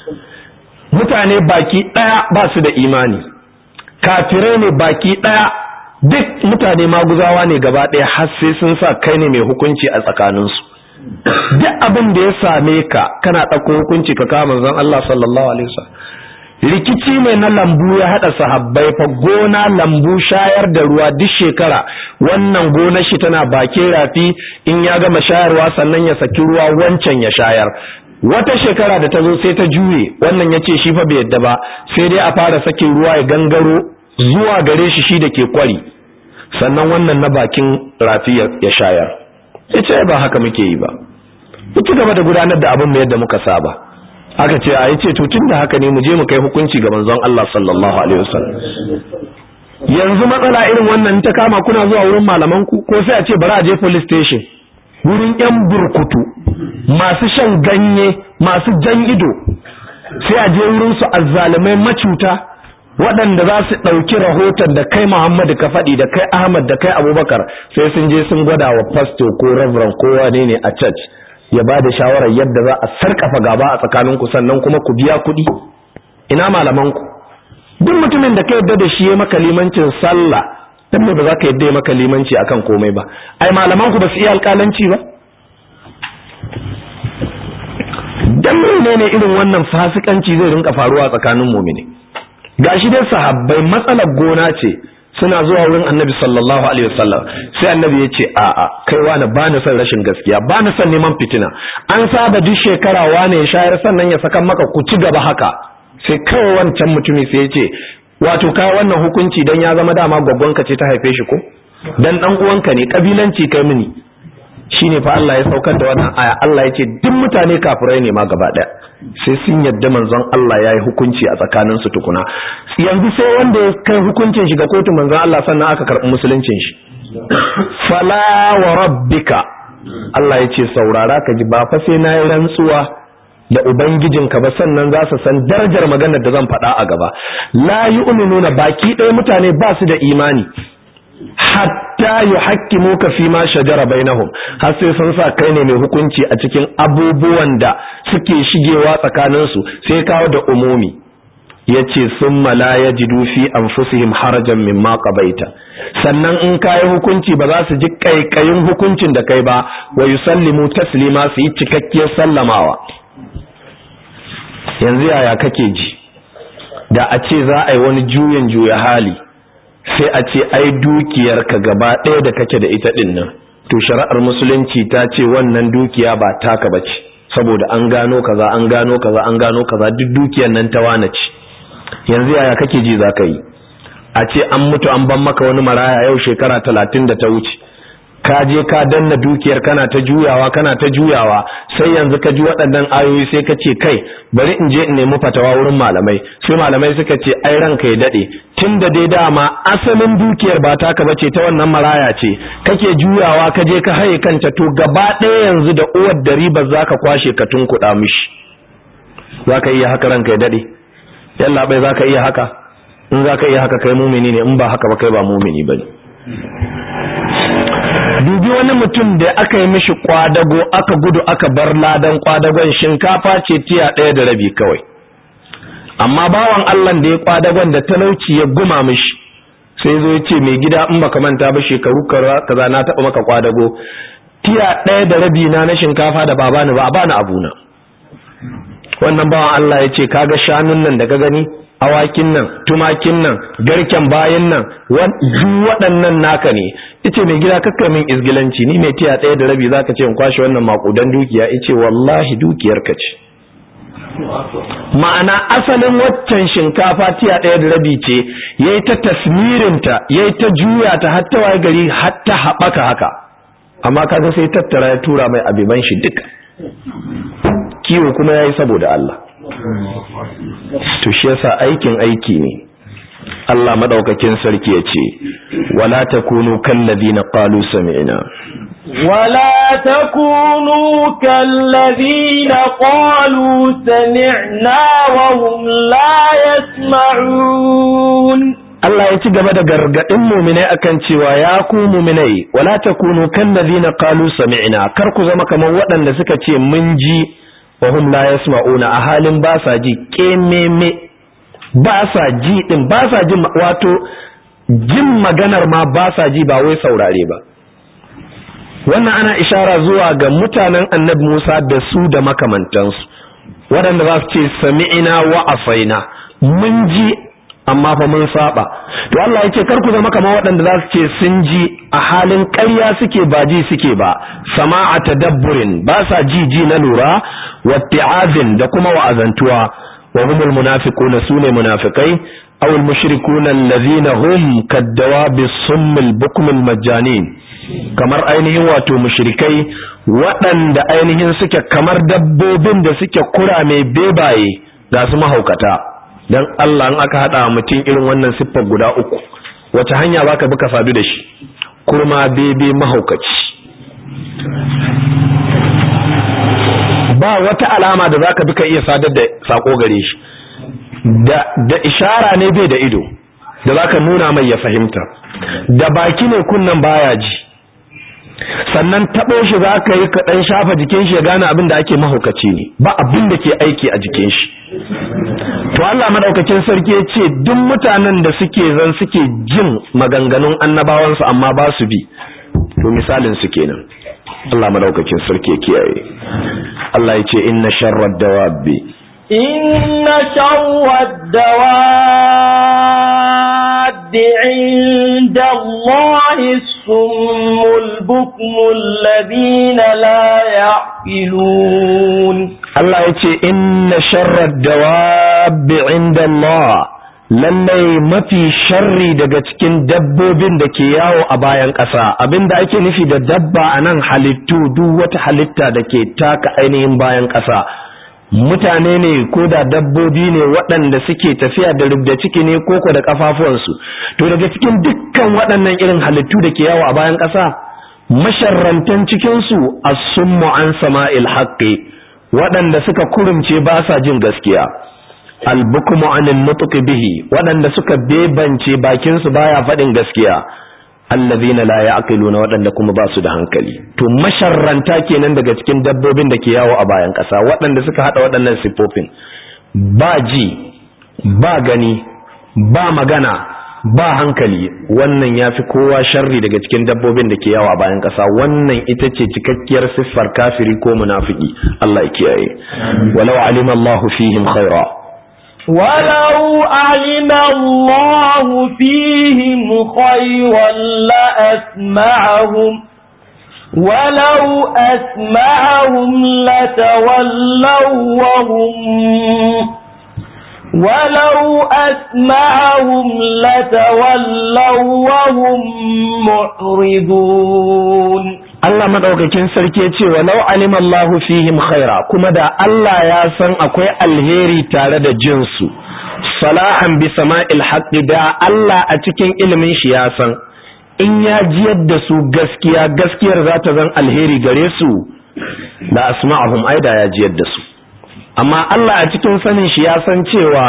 mutane baki daya ba su da imani kafirai ne baki daya duk mutane maguzawa ne gaba ɗaya har sai sun sa kai ne mai hukunci a tsakaninsu duk abin da ya same ka kana ɗauko hukunci ka kama manzon Allah sallallahu alaihi wasallam rikici ne na lambu ya haɗa sahabbai fa gona lambu shayar da ruwa duk shekara wannan gonar shi tana bakin rafi in ya gama shayarwa sannan ya saki ruwa wancan ya shayar wata shekara da ta zo sai ta juye wannan ya ce shi fa bai yadda ba sai dai a fara sakin ruwa ya gangaro zuwa gare shi shi da ke kwari sannan wannan na bakin rafi ya shayar ita ba haka muke yi ba ci gaba da gudanar da abin yadda muka saba aka ce a yi ce tun da haka ne mu je mu kai hukunci ga manzon Allah sallallahu alaihi wasallam yanzu matsala irin wannan ta kama kuna zuwa wurin malaman ku ko sai a ce bari a je police station wurin yan burkutu masu shan ganye masu jan ido sai a je wurin su azzalumai macuta waɗanda za su ɗauki rahoton da kai Muhammadu ka faɗi da kai Ahmad da kai Abubakar sai sun je sun gwada wa pastor ko reverend ko wane ne a church ya ba da shawarar yadda za a sarkafa gaba a tsakaninku sannan kuma ku biya kuɗi ina malamanku duk mutumin da ka yadda da shi ya maka limancin sallah dan me ba za ka yadda maka limanci akan komai ba ai malaman ku ba su iya alƙalanci ba dan menene irin wannan fasikanci zai rinka faruwa tsakanin mu'mini gashi dai sahabbai matsalar gona ce suna zuwa wurin annabi sallallahu alaihi wasallam sai annabi ya ce a'a kai wani ba ni son rashin gaskiya ba ni son neman fitina an saba duk shekara wane ya shayar sannan ya saka maka ku ci gaba haka sai kawai wancan mutumi sai ya ce wato kai wannan hukunci dan ya zama dama gwaggonka ce ta haife shi ko dan dan uwanka ne kabilanci kai mini shine fa Allah ya saukar da wannan aya Allah ya ce duk mutane kafirai ne ma gaba daya sai sun yadda manzon Allah ya yi hukunci a tsakanin su tukuna yanzu sai wanda ya kai hukuncin shi ga kotu manzon Allah sannan aka karɓi musuluncin shi fala wa rabbika Allah ya ce saurara ka ji ba fa sai na yi rantsuwa da ubangijinka ba sannan za su san darajar maganar da zan faɗa a gaba la yu'minuna baki ɗaya mutane ba su da imani hatta yuhakkimuka fi ma shajara bainahum har sai sun sa kai ne mai hukunci a cikin abubuwan da suke shigewa tsakanin su sai kawo da umumi yace summa la yajidu fi anfusihim harajan mimma qabaita sannan in kai hukunci ba za su ji kaikayin hukuncin da kai ba wa yusallimu taslima su yi cikakkiyar sallamawa yanzu yaya kake ji da a ce za a yi wani juyin juya hali sai a ce ai dukiyarka gaba ɗaya da kake da ita ɗin nan to shari'ar musulunci ta ce wannan dukiya ba taka bace saboda an gano kaza an gano kaza an gano kaza duk dukiyar nan ta wane ce yanzu yaya kake ji za ka yi a ce an mutu an ban maka wani maraya yau shekara talatin da ta wuce ka je ka danna dukiyar kana ta juyawa kana ta juyawa sai yanzu ka ji waɗannan ayoyi sai ka ce kai bari in je in nemi fatawa wurin malamai sai malamai suka ce ai ranka ya dade tun da dai dama asalin dukiyar ba taka bace ta wannan maraya ce kake juyawa ka je ka haye kanta to gaba ɗaya yanzu da uwar da riba zaka kwashe ka tunkuɗa mishi zaka iya haka ranka ya dade yalla bai zaka iya haka in zaka iya haka kai mumini ne in ba haka ba kai ba mumini bane dubi wani mutum da aka yi mishi kwadago aka gudu aka bar ladan kwadagon shinkafa ce tiya ɗaya da rabi kawai amma bawan Allah da ya kwadagon da talauci ya guma mishi sai zo ya ce mai gida in baka manta ba shekaru kaza na taɓa maka kwadago tiya ɗaya da rabi na na shinkafa da babani ba a bani abuna wannan bawan Allah ya ce kaga shanun nan da ka gani awakin nan tumakin nan garken bayan nan duk waɗannan naka ne ice mai gida kakka min izgilanci ni mai tiya ɗaya da rabi zaka ce in kwashe wannan makudan dukiya ice wallahi dukiyar ka ce ma'ana asalin waccan shinkafa tiya ɗaya da rabi ce yayi ta tasmirinta yayi ta juya ta har ta waye gari har ta haɓaka haka amma kaga sai tattara ya tura mai abiban shi duka kiwo kuma yayi saboda Allah to shi yasa aikin aiki ne Allah madaukakin sarki ya ce wala takunu kallazina qalu sami'na ولا تكونوا كالذين قالوا سمعنا وهم لا يسمعون Allah ya ci gaba da gargadin muminai akan cewa ya ku muminai wala takunu kallazina qalu sami'na kar ku zama kamar waɗanda suka ce mun ji wa hum la yasma'una a halin ba sa ji kememe ba sa ji din ba sa jin wato jin maganar ma ba sa ji ba wai saurare ba wannan ana ishara zuwa ga mutanen annabi Musa da su da makamantansu waɗanda za su ce sami'ina wa asaina mun ji amma fa mun saba to Allah yake kar ku zama kamar waɗanda za su ce sun ji a halin ƙarya suke ba ji suke ba sama'a tadabburin ba sa ji ji na lura watti'azin da kuma wa'azantuwa wa humul munafiquna sune munafikai aw al mushrikuna allazina hum kaddawabi summil bukmil majanin kamar ainihin wato mushrikai waɗanda ainihin suke kamar dabbobin da suke kura mai bebaye ga su mahaukata dan Allah in aka hada mutum irin wannan siffar guda uku wace hanya baka bi ka sadu da shi kurma bebe mahaukaci ba wata alama da zaka bi ka iya sadar da sako gare shi da da ishara ne bai da ido da zaka nuna mai ya fahimta da baki ne kunnan baya ji sannan taɓo shi za ka yi kaɗan shafa jikin shi ya gane abin da ake mahaukaci ne ba abin da ke aiki a jikin shi to Allah madaukakin sarki ya ce duk mutanen da suke zan suke jin maganganun annabawansu amma ba su bi to misalin su kenan Allah madaukakin sarki ya kiyaye Allah ya ce inna sharrad dawabi inna sharrad dawabi inda Allah summul bukmul ladina la ya'qilun Allah ya ce inna sharrad dawabi inda Allah lallai mafi sharri daga cikin dabbobin da ke yawo a bayan ƙasa abinda ake nufi da dabba a nan halittu duk wata halitta da ke taka ainihin bayan ƙasa mutane ne ko da dabbobi ne waɗanda suke tafiya da rubda ciki ne koko da ƙafafuwansu to daga cikin dukkan waɗannan irin halittu da ke yawo a bayan ƙasa masharrantan cikinsu as-summu an sama'il haqqi waɗanda suka kurumce ba sa jin gaskiya albukmu anil nutqi bihi waɗanda suka bebance bakin su baya faɗin gaskiya allazina la ya'qiluna waɗanda kuma ba su da hankali to masharranta kenan daga cikin dabbobin da ke yawo a bayan ƙasa waɗanda suka hada waɗannan sifofin ba ji ba gani ba magana ba hankali wannan ya fi kowa sharri daga cikin dabbobin da ke yawo a bayan ƙasa wannan ita ce cikakkiyar siffar kafiri ko munafiki Allah ya kiyaye walau alima Allahu fihim khaira ولو علم الله فيهم خيرا لأسمعهم ولو أسمعهم لتولوا وهم ولو أسمعهم لتولوا وهم معرضون Allah madaukakin sarki ya ce walau alima Allahu fihim khaira kuma da Allah ya san akwai alheri tare da jinsu salahan bi sama'il haqqi da Allah a cikin ilimin shi ya san in ya jiyar da su gaskiya gaskiyar za ta zan alheri gare su da asma'ahum aida ya jiyar da su amma Allah a cikin sanin shi ya san cewa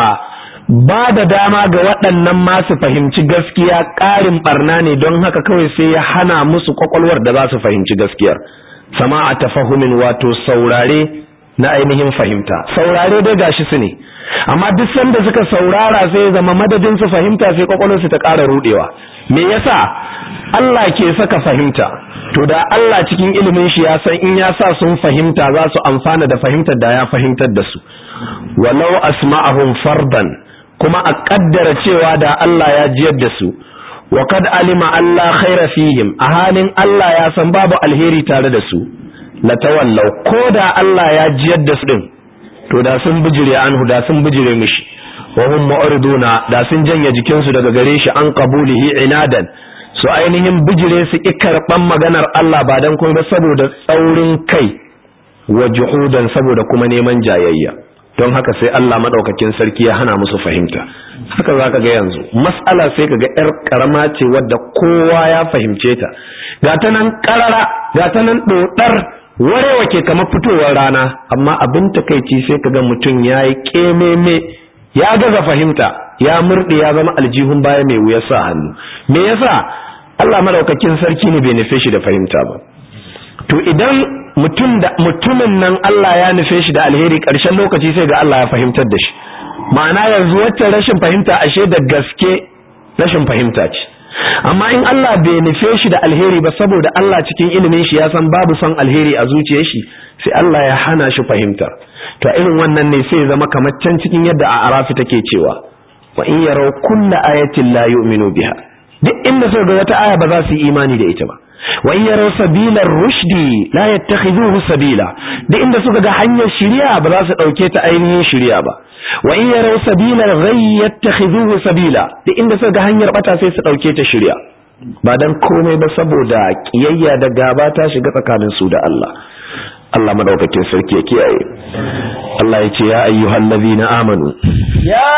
ba da dama ga waɗannan masu fahimci gaskiya ƙarin barna ne don haka kawai sai ya hana musu kwakwalwar da za su fahimci gaskiyar sama a tafahumin wato saurare na ainihin fahimta saurare dai gashi su ne amma duk sanda suka saurara sai ya zama madadin su fahimta sai kwakwalwarsu ta ƙara rudewa me yasa Allah ke saka fahimta to da Allah cikin ilimin shi ya san in ya sa sun fahimta za su amfana da fahimtar da ya fahimtar da su walau asma'ahum fardan kuma a kaddara cewa da Allah ya jiyar da su wa kad alima Allah khaira fihim a halin Allah ya san babu alheri tare da su la tawallau ko da Allah ya jiyar da su din to da sun bijire anhu da sun bijire mishi wa hum mu'riduna da sun janye jikin su daga gare shi an qabulihi inadan su ainihin bijire su ikarban maganar Allah ba dan kuma saboda tsaurin kai wa juhudan saboda kuma neman jayayya don haka sai Allah madaukakin sarki ya hana musu fahimta haka zaka ga yanzu mas'ala sai kaga yar karama ce wadda kowa ya fahimce ta ga ta nan karara ga ta nan dodar warewa ke kamar fitowar rana amma abin takeici sai kaga mutum yayi kememe ya gaza fahimta ya murde ya zama aljihun baya mai wuyar sa hannu me yasa Allah madaukakin sarki ne bai nufe shi da fahimta ba to idan mutum da mutumin nan Allah ya nufe shi da alheri ƙarshen lokaci sai ga Allah ya fahimtar da shi ma'ana yanzu wacce rashin fahimta ashe da gaske rashin fahimta ce amma in Allah bai nufe shi da alheri ba saboda Allah cikin ilimin shi ya san babu son alheri a zuciyar shi sai Allah ya hana shi fahimtar to irin wannan ne sai zama kamar can cikin yadda a arafi take cewa wa in yaraw kulla ayatin la yu'minu biha duk inda suka ga wata aya ba za su yi imani da ita ba wa in yaraw sabila rushdi la yattakhiduhu sabila duk inda suka ga hanyar shari'a ba za su dauke ta ainihin shari'a ba wa in yaraw sabila ghayy yattakhiduhu sabila duk inda suka ga hanyar bata sai su dauke ta shari'a ba dan komai ba saboda kiyayya da gaba ta shiga tsakanin su da Allah Allah madaukakin sarki ya kiyaye Allah ya ce ya ayyuhal ladina amanu يا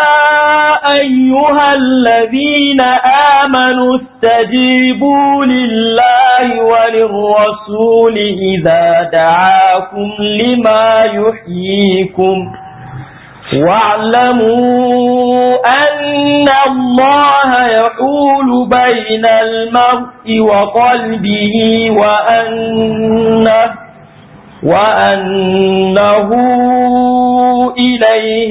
أيها الذين آمنوا استجيبوا لله وللرسول إذا دعاكم لما يحييكم واعلموا أن الله يحول بين المرء وقلبه وأنه وأنه إليه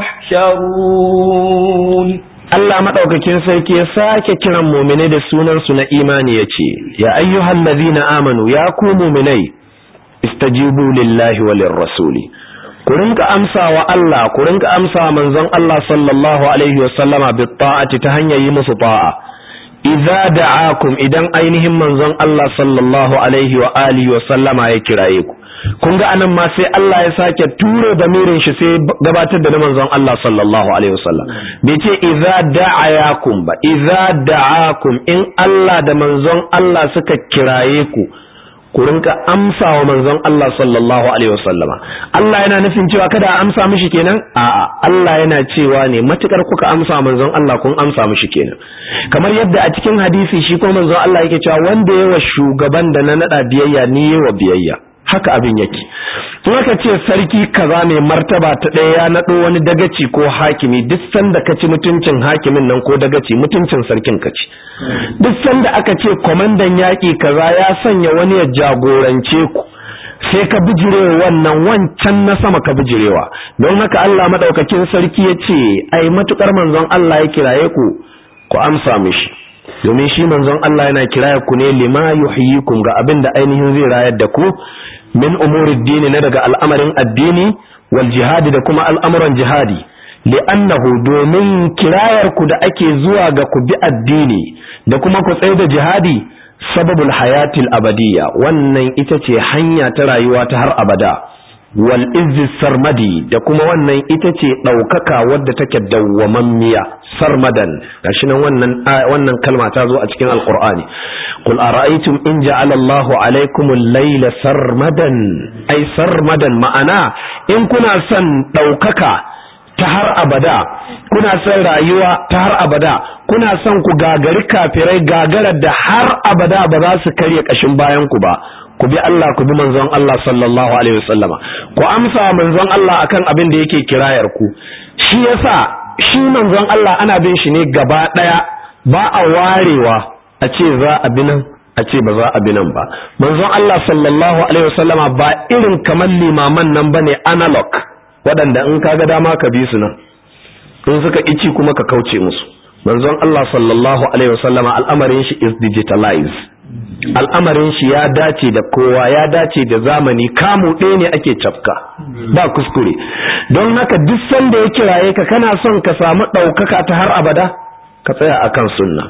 تحشرون Allah maɗaukakin sarki ya sake kiran muminai da sunansu na imani ya ce, Ya ayyuhan lazina amanu ya ku muminai, istajibu lillahi walin rasuli. Ku rinka amsa wa Allah, ku rinka amsa wa manzon Allah sallallahu Alaihi wasallama bi ta'ati ta hanyar yi musu ta'a. Iza da'akum idan ainihin manzon Allah sallallahu Alaihi wa alihi wasallama ya kiraye ku. kun ga anan ma sai Allah ya sake ture da mirin shi sai gabatar da manzon Allah sallallahu alaihi wasallam bai ce idza da'ayakum ba idza da'akum in Allah da manzon Allah suka kiraye ku ku rinka amsa wa manzon Allah sallallahu alaihi wasallama Allah yana nufin cewa kada a amsa mishi kenan a'a Allah yana cewa ne matukar kuka amsa manzon Allah kun amsa mishi kenan kamar yadda a cikin hadisi shi ko manzon Allah yake cewa wanda yawa shugaban da na nada biyayya ni yawa biyayya haka abin yake in aka ce sarki kaza mai martaba ta ɗaya ya naɗo wani dagaci ko hakimi duk sanda ka ci mutuncin hakimin nan ko dagaci mutuncin sarkin ka ci duk sanda aka ce kwamandan yaƙi kaza ya sanya wani ya jagorance ku sai ka bijirewa wannan wancan na sama ka bijirewa don haka Allah madaukakin sarki ya ce ai matukar manzon Allah ya kiraye ku ku amsa mishi domin shi manzon Allah yana kiraye ku ne lima yuhyikum ga abin da ainihin zai rayar da ku min umurid dini na daga al'amarin addini wal jihadi da kuma al'amuran jihadi li'annahu domin kirayar ku da ake zuwa ga ku bi addini da kuma ku tsaye da jihadi sababul hayatil abadiyya wannan ita ce hanya ta rayuwa ta har abada wal izzi sarmadi da kuma wannan ita ce ɗaukaka wadda take dawwamammiya sarmadan gashi nan wannan wannan kalma ta zo a cikin alqur'ani qul ara'aytum in ja'ala Allahu alaykum al-layla sarmadan ay sarmadan ma'ana in kuna son ɗaukaka ta har abada kuna son rayuwa ta har abada kuna son ku gagari kafirai gagarar da har abada ba za su karya kashin bayan ku ba ku bi Allah ku bi manzon Allah sallallahu alaihi wasallama ku amsa manzon Allah akan abin da yake kirayar ku shi yasa shi manzon Allah ana bin shi ne gaba daya ba a warewa a ce za a bi nan a ce ba za a bi nan ba manzon Allah sallallahu alaihi wasallama ba irin kamar limaman nan bane analog waɗanda in kaga dama ka bi su nan in suka ici kuma ka kauce musu manzon Allah sallallahu alaihi wasallama al'amarin shi is digitalized al'amarin shi ya dace da kowa ya dace da zamani kamu ɗaya ne ake cafka ba kuskure don haka duk sanda ya kiraye ka kana son ka samu ɗaukaka ta har abada ka tsaya akan sunna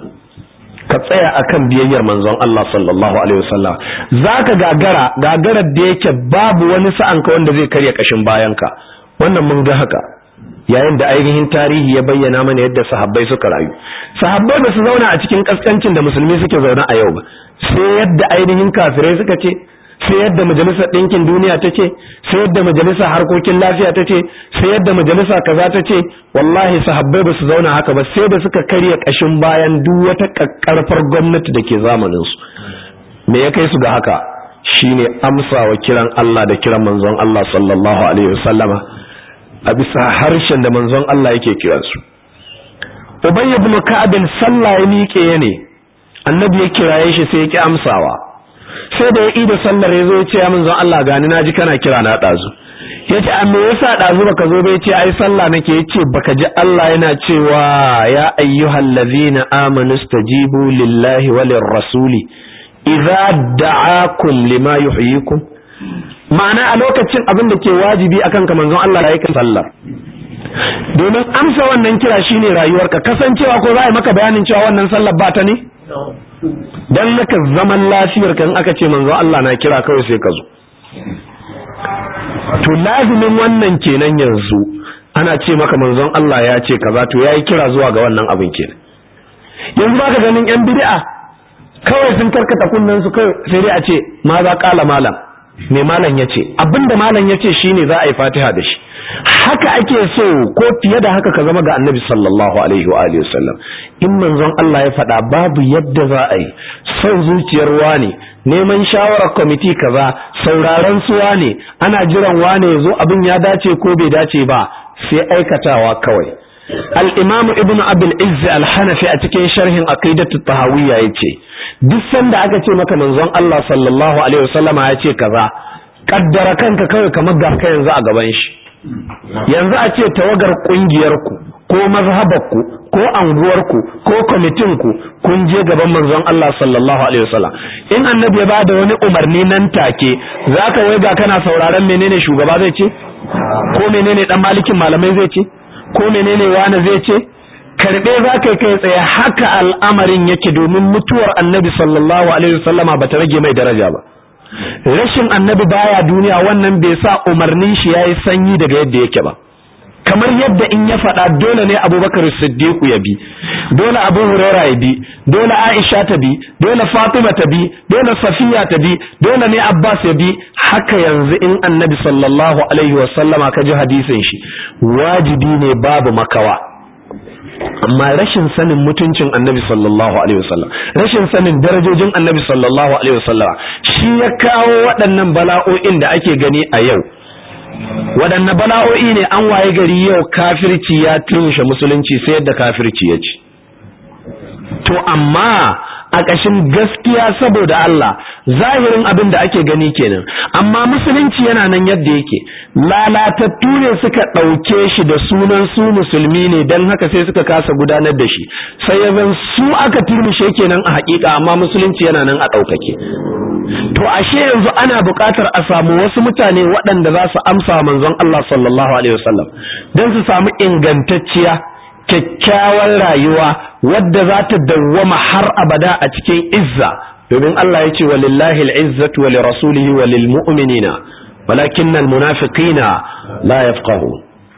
ka tsaya akan biyayyar manzon Allah sallallahu alaihi wasallam zaka gagara gagarar da yake babu wani sa'an ka wanda zai karya kashin bayanka wannan mun ga haka yayin da ainihin tarihi ya bayyana mana yadda sahabbai suka rayu sahabbai ba su zauna a cikin kaskancin da musulmi suke zaune a yau ba sai yadda ainihin kafirai suka ce sai yadda majalisar ɗinkin duniya ta ce sai yadda majalisar harkokin lafiya ta ce sai yadda majalisa kaza ta ce wallahi sahabbai ba su zauna haka ba sai da suka karya ƙashin bayan duk wata ƙarfar gwamnati da ke zamanin su me ya kai su ga haka shine amsawa kiran Allah da kiran manzon Allah sallallahu alaihi wasallama a bisa harshen da manzon Allah yake kiransu Ubay ibn Ka'ab sallah ya miƙe ne annabi ya kiraye shi sai ya ki amsawa sai da ya ida sallar ya zo ya ce ya manzon Allah gani naji kana kira na dazu yace a me yasa dazu baka zo ba yace ai sallah nake yace baka ji Allah yana cewa ya ayyuhal ladzina amanu stajibu lillahi walir rasuli idza da'akum lima yuhyikum ma'ana a lokacin abin da ke wajibi akan ka manzon Allah da yake sallar domin amsa wannan kira shine rayuwarka kasancewa ko za a maka bayanin cewa wannan sallar ba ta ne dan naka zaman lafiyar kan aka ce manzon Allah na kira kawai sai ka zo to lazimin wannan kenan yanzu ana ce maka manzon Allah ya ce kaza to yayi kira zuwa ga wannan abin kenan yanzu baka ganin yan bid'a kawai sun karkata kunnen su kai sai dai a ce ma za kala malam me malam ya ce abinda malam ya ce shine za a yi fatiha da shi haka ake so ko fiye da haka ka zama ga annabi sallallahu alaihi wa alihi wasallam in manzon Allah ya faɗa babu yadda za a yi son zuciyar wani neman shawarar kwamiti kaza sauraron suwa ne ana jiran wane ya zo abin ya dace ko bai dace ba sai aikatawa kawai al-imam ibnu abul izz al-hanafi a cikin sharhin aqidatu tahawiyya yace duk sanda aka ce maka manzon Allah sallallahu alaihi wasallama ya ce kaza kaddara kanka kawai kamar ga ka yanzu a gaban shi yanzu a ce tawagar kungiyarku ko mazhabarku ko anguwarku ko kwamitinku kun je gaban manzon Allah sallallahu alaihi wasallam in annabi ya bada wani umarni nan take zaka waiga kana sauraron menene shugaba zai ce ko menene dan malikin malamai zai ce ko menene wani zai ce karbe zaka kai tsaye haka al'amarin yake domin mutuwar annabi sallallahu alaihi wasallama bata rage mai daraja ba rashin annabi baya duniya wannan bai sa umarnin shi yayi sanyi daga yadda yake ba kamar yadda in ya faɗa dole ne abubakar siddiqu ya bi dole abu huraira ya bi dole aisha ta bi dole fatima ta bi dole safiya ta bi dole ne abbas ya bi haka yanzu in annabi sallallahu alaihi wasallama ka ji hadisin shi wajibi ne babu makawa amma rashin sanin mutuncin annabi sallallahu alaihi wasallam rashin sanin darajojin annabi sallallahu alaihi wasallam shi ya kawo waɗannan bala'o'in da ake gani a yau waɗanne bala'o'i ne an waye gari yau kafirci ya tunshe musulunci sai yadda kafirci ya ci to amma a ƙashin gaskiya saboda Allah zahirin abin da ake gani kenan amma musulunci yana nan yadda yake lalatattu ne suka ɗauke shi da sunan su musulmi ne don haka sai suka kasa gudanar da shi sai ya zan su aka turmushe kenan a haƙiƙa amma musulunci yana nan a ɗaukake to ashe yanzu ana buƙatar a samu wasu mutane waɗanda za su amsa manzon Allah sallallahu alaihi wasallam don su samu ingantacciya kyakkyawar rayuwa wadda za ta dawwama har abada a cikin izza domin Allah ya ce walillahi al'izzatu wa lirasulihi wa lilmu'minina walakin almunafiqina la yafqahu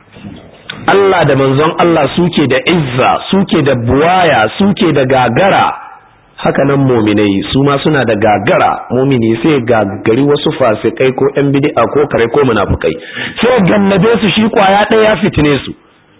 Allah da manzon Allah suke da izza suke da buwaya suke da gagara haka nan muminai su ma suna da gagara mumini sai gagari wasu fasikai ko yan bid'a ko kare ko munafikai sai gannabe su shi kwaya ɗaya ya fitine su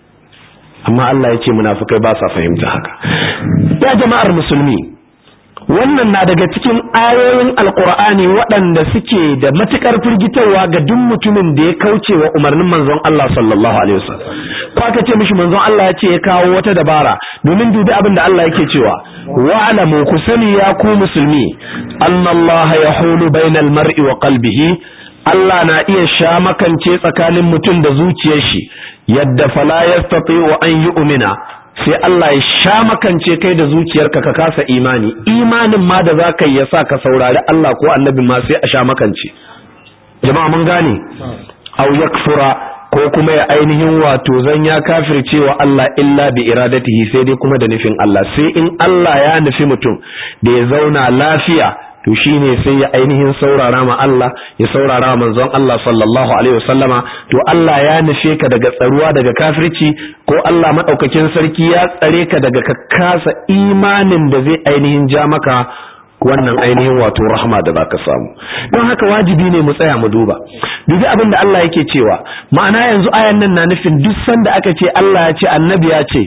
amma Allah ya ce munafikai ba sa fahimta haka ya jama'ar musulmi wannan na daga cikin ayoyin alkur'ani waɗanda suke da matukar firgitarwa ga duk mutumin da ya kauce wa umarnin manzon Allah sallallahu alaihi wasallam ko aka ce mishi manzon Allah ya ce ya kawo wata dabara domin dubi abin da Allah yake cewa wa'lamu ku sani ya ku musulmi annallaha yahulu bainal mar'i wa qalbihi Allah na iya sha makance tsakanin mutum da zuciyar shi yadda fala yastati'u an yu'mina sai Allah ya sha makance kai da zuciyarka ka kasa imani imanin ma da zaka yi yasa ka saurari Allah ko annabi ma sai a sha makance jama'a mun gane aw yakfura ko kuma ya ainihin wato zan ya kafirce wa Allah illa bi iradatihi sai dai kuma da nufin Allah sai in Allah ya nufi mutum da ya zauna lafiya to shine sai ya ainihin saurara ma Allah ya saurara ma manzon Allah sallallahu alaihi wasallama to Allah ya nufe ka daga tsaruwa daga kafirci ko Allah madaukakin sarki ya tsare ka daga ka kasa imanin da zai ainihin ja maka wannan ainihin wato rahma da zaka samu don haka wajibi ne mu tsaya mu duba dubi abin da Allah yake cewa ma'ana yanzu ayan nan na nufin duk sanda aka ce Allah ya ce annabi ya ce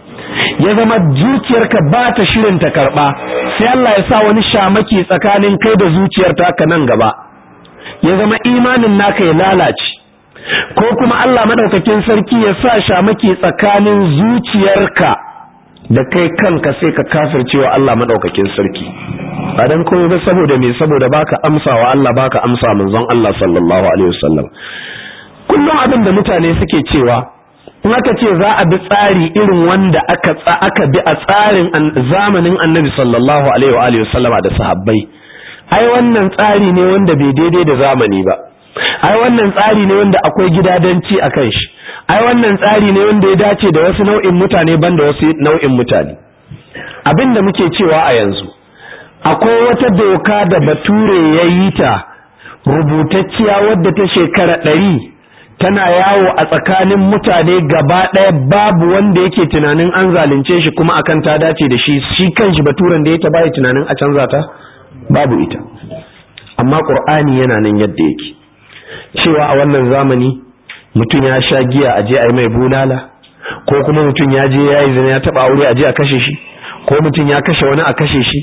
ya zama zuciyarka ba ta shirin ta karba sai Allah ya sa wani shamaki tsakanin kai da zuciyar ka nan gaba ya zama imanin naka ya lalace ko kuma Allah madaukakin sarki ya sa shamaki tsakanin zuciyarka da kai kanka sai ka kafircewa Allah madaukakin sarki ba dan komai ba saboda me saboda baka amsawa Allah baka amsa manzon Allah sallallahu alaihi wasallam kullum abin da mutane suke cewa in aka ce za a bi tsari irin wanda aka aka bi a tsarin zamanin annabi sallallahu alaihi wa alihi wasallama da sahabbai ai wannan tsari ne wanda bai daidai da zamani ba ai wannan tsari ne wanda akwai gidadanci a kan shi ai wannan tsari ne wanda ya dace da wasu nau'in mutane banda wasu nau'in mutane abin da muke cewa a yanzu akwai wata doka da bature ya yi ta rubutacciya wadda ta shekara ɗari tana yawo a tsakanin mutane gaba ɗaya babu wanda yake tunanin an zalunce shi kuma akan ta dace da shi shi kanshi baturen da ya ta bai tunanin a canza ta babu ita amma qur'ani yana nan yadda yake cewa a wannan zamani mutum ya sha giya a je a yi mai bulala ko kuma mutum ya je ya yi zina ya taba aure a je a kashe shi ko mutum ya kashe wani a kashe shi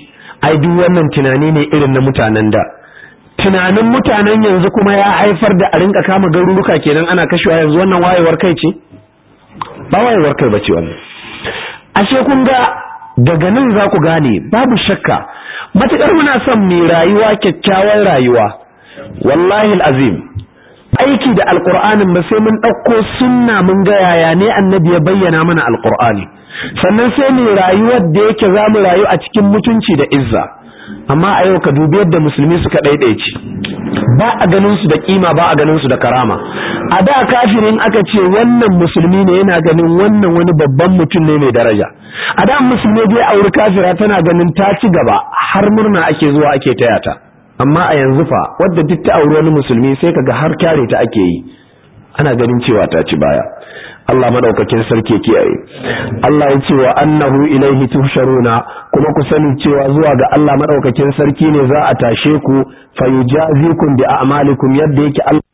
ai duk wannan tunani ne irin na mutanen da tunanin mutanen yanzu kuma ya haifar da a rinka kama garuruka kenan ana kashewa yanzu wannan wayewar kai ce ba wayewar kai bace wannan ashe kun ga daga nan za ku gane babu shakka matukar muna son mai rayuwa kyakkyawar rayuwa wallahi azim aiki da alqur'anin ba sai mun ɗauko sunna mun ga yaya ne annabi ya bayyana mana alqur'ani sannan sai mu rayuwar da yake za mu rayu a cikin mutunci da izza amma a yau ka dubi yadda musulmi suka ɗaiɗaici ba a ganin su da kima ba a ganin su da karama a da kafirin aka ce wannan musulmi ne yana ganin wannan wani babban mutum ne mai daraja a da musulmi dai auri kafira tana ganin ta ci gaba har murna ake zuwa ake taya ta amma a yanzu fa wadda duk ta auri wani musulmi sai kaga har kyare ta ake yi ana ganin cewa ta ci baya Allah madaukakin sarki kiyaye Allah ya ce wa annahu ilaihi tuhsharuna kuma ku sani cewa zuwa ga Allah madaukakin sarki ne za a tashe ku fayujazikum bi a'malikum yadda yake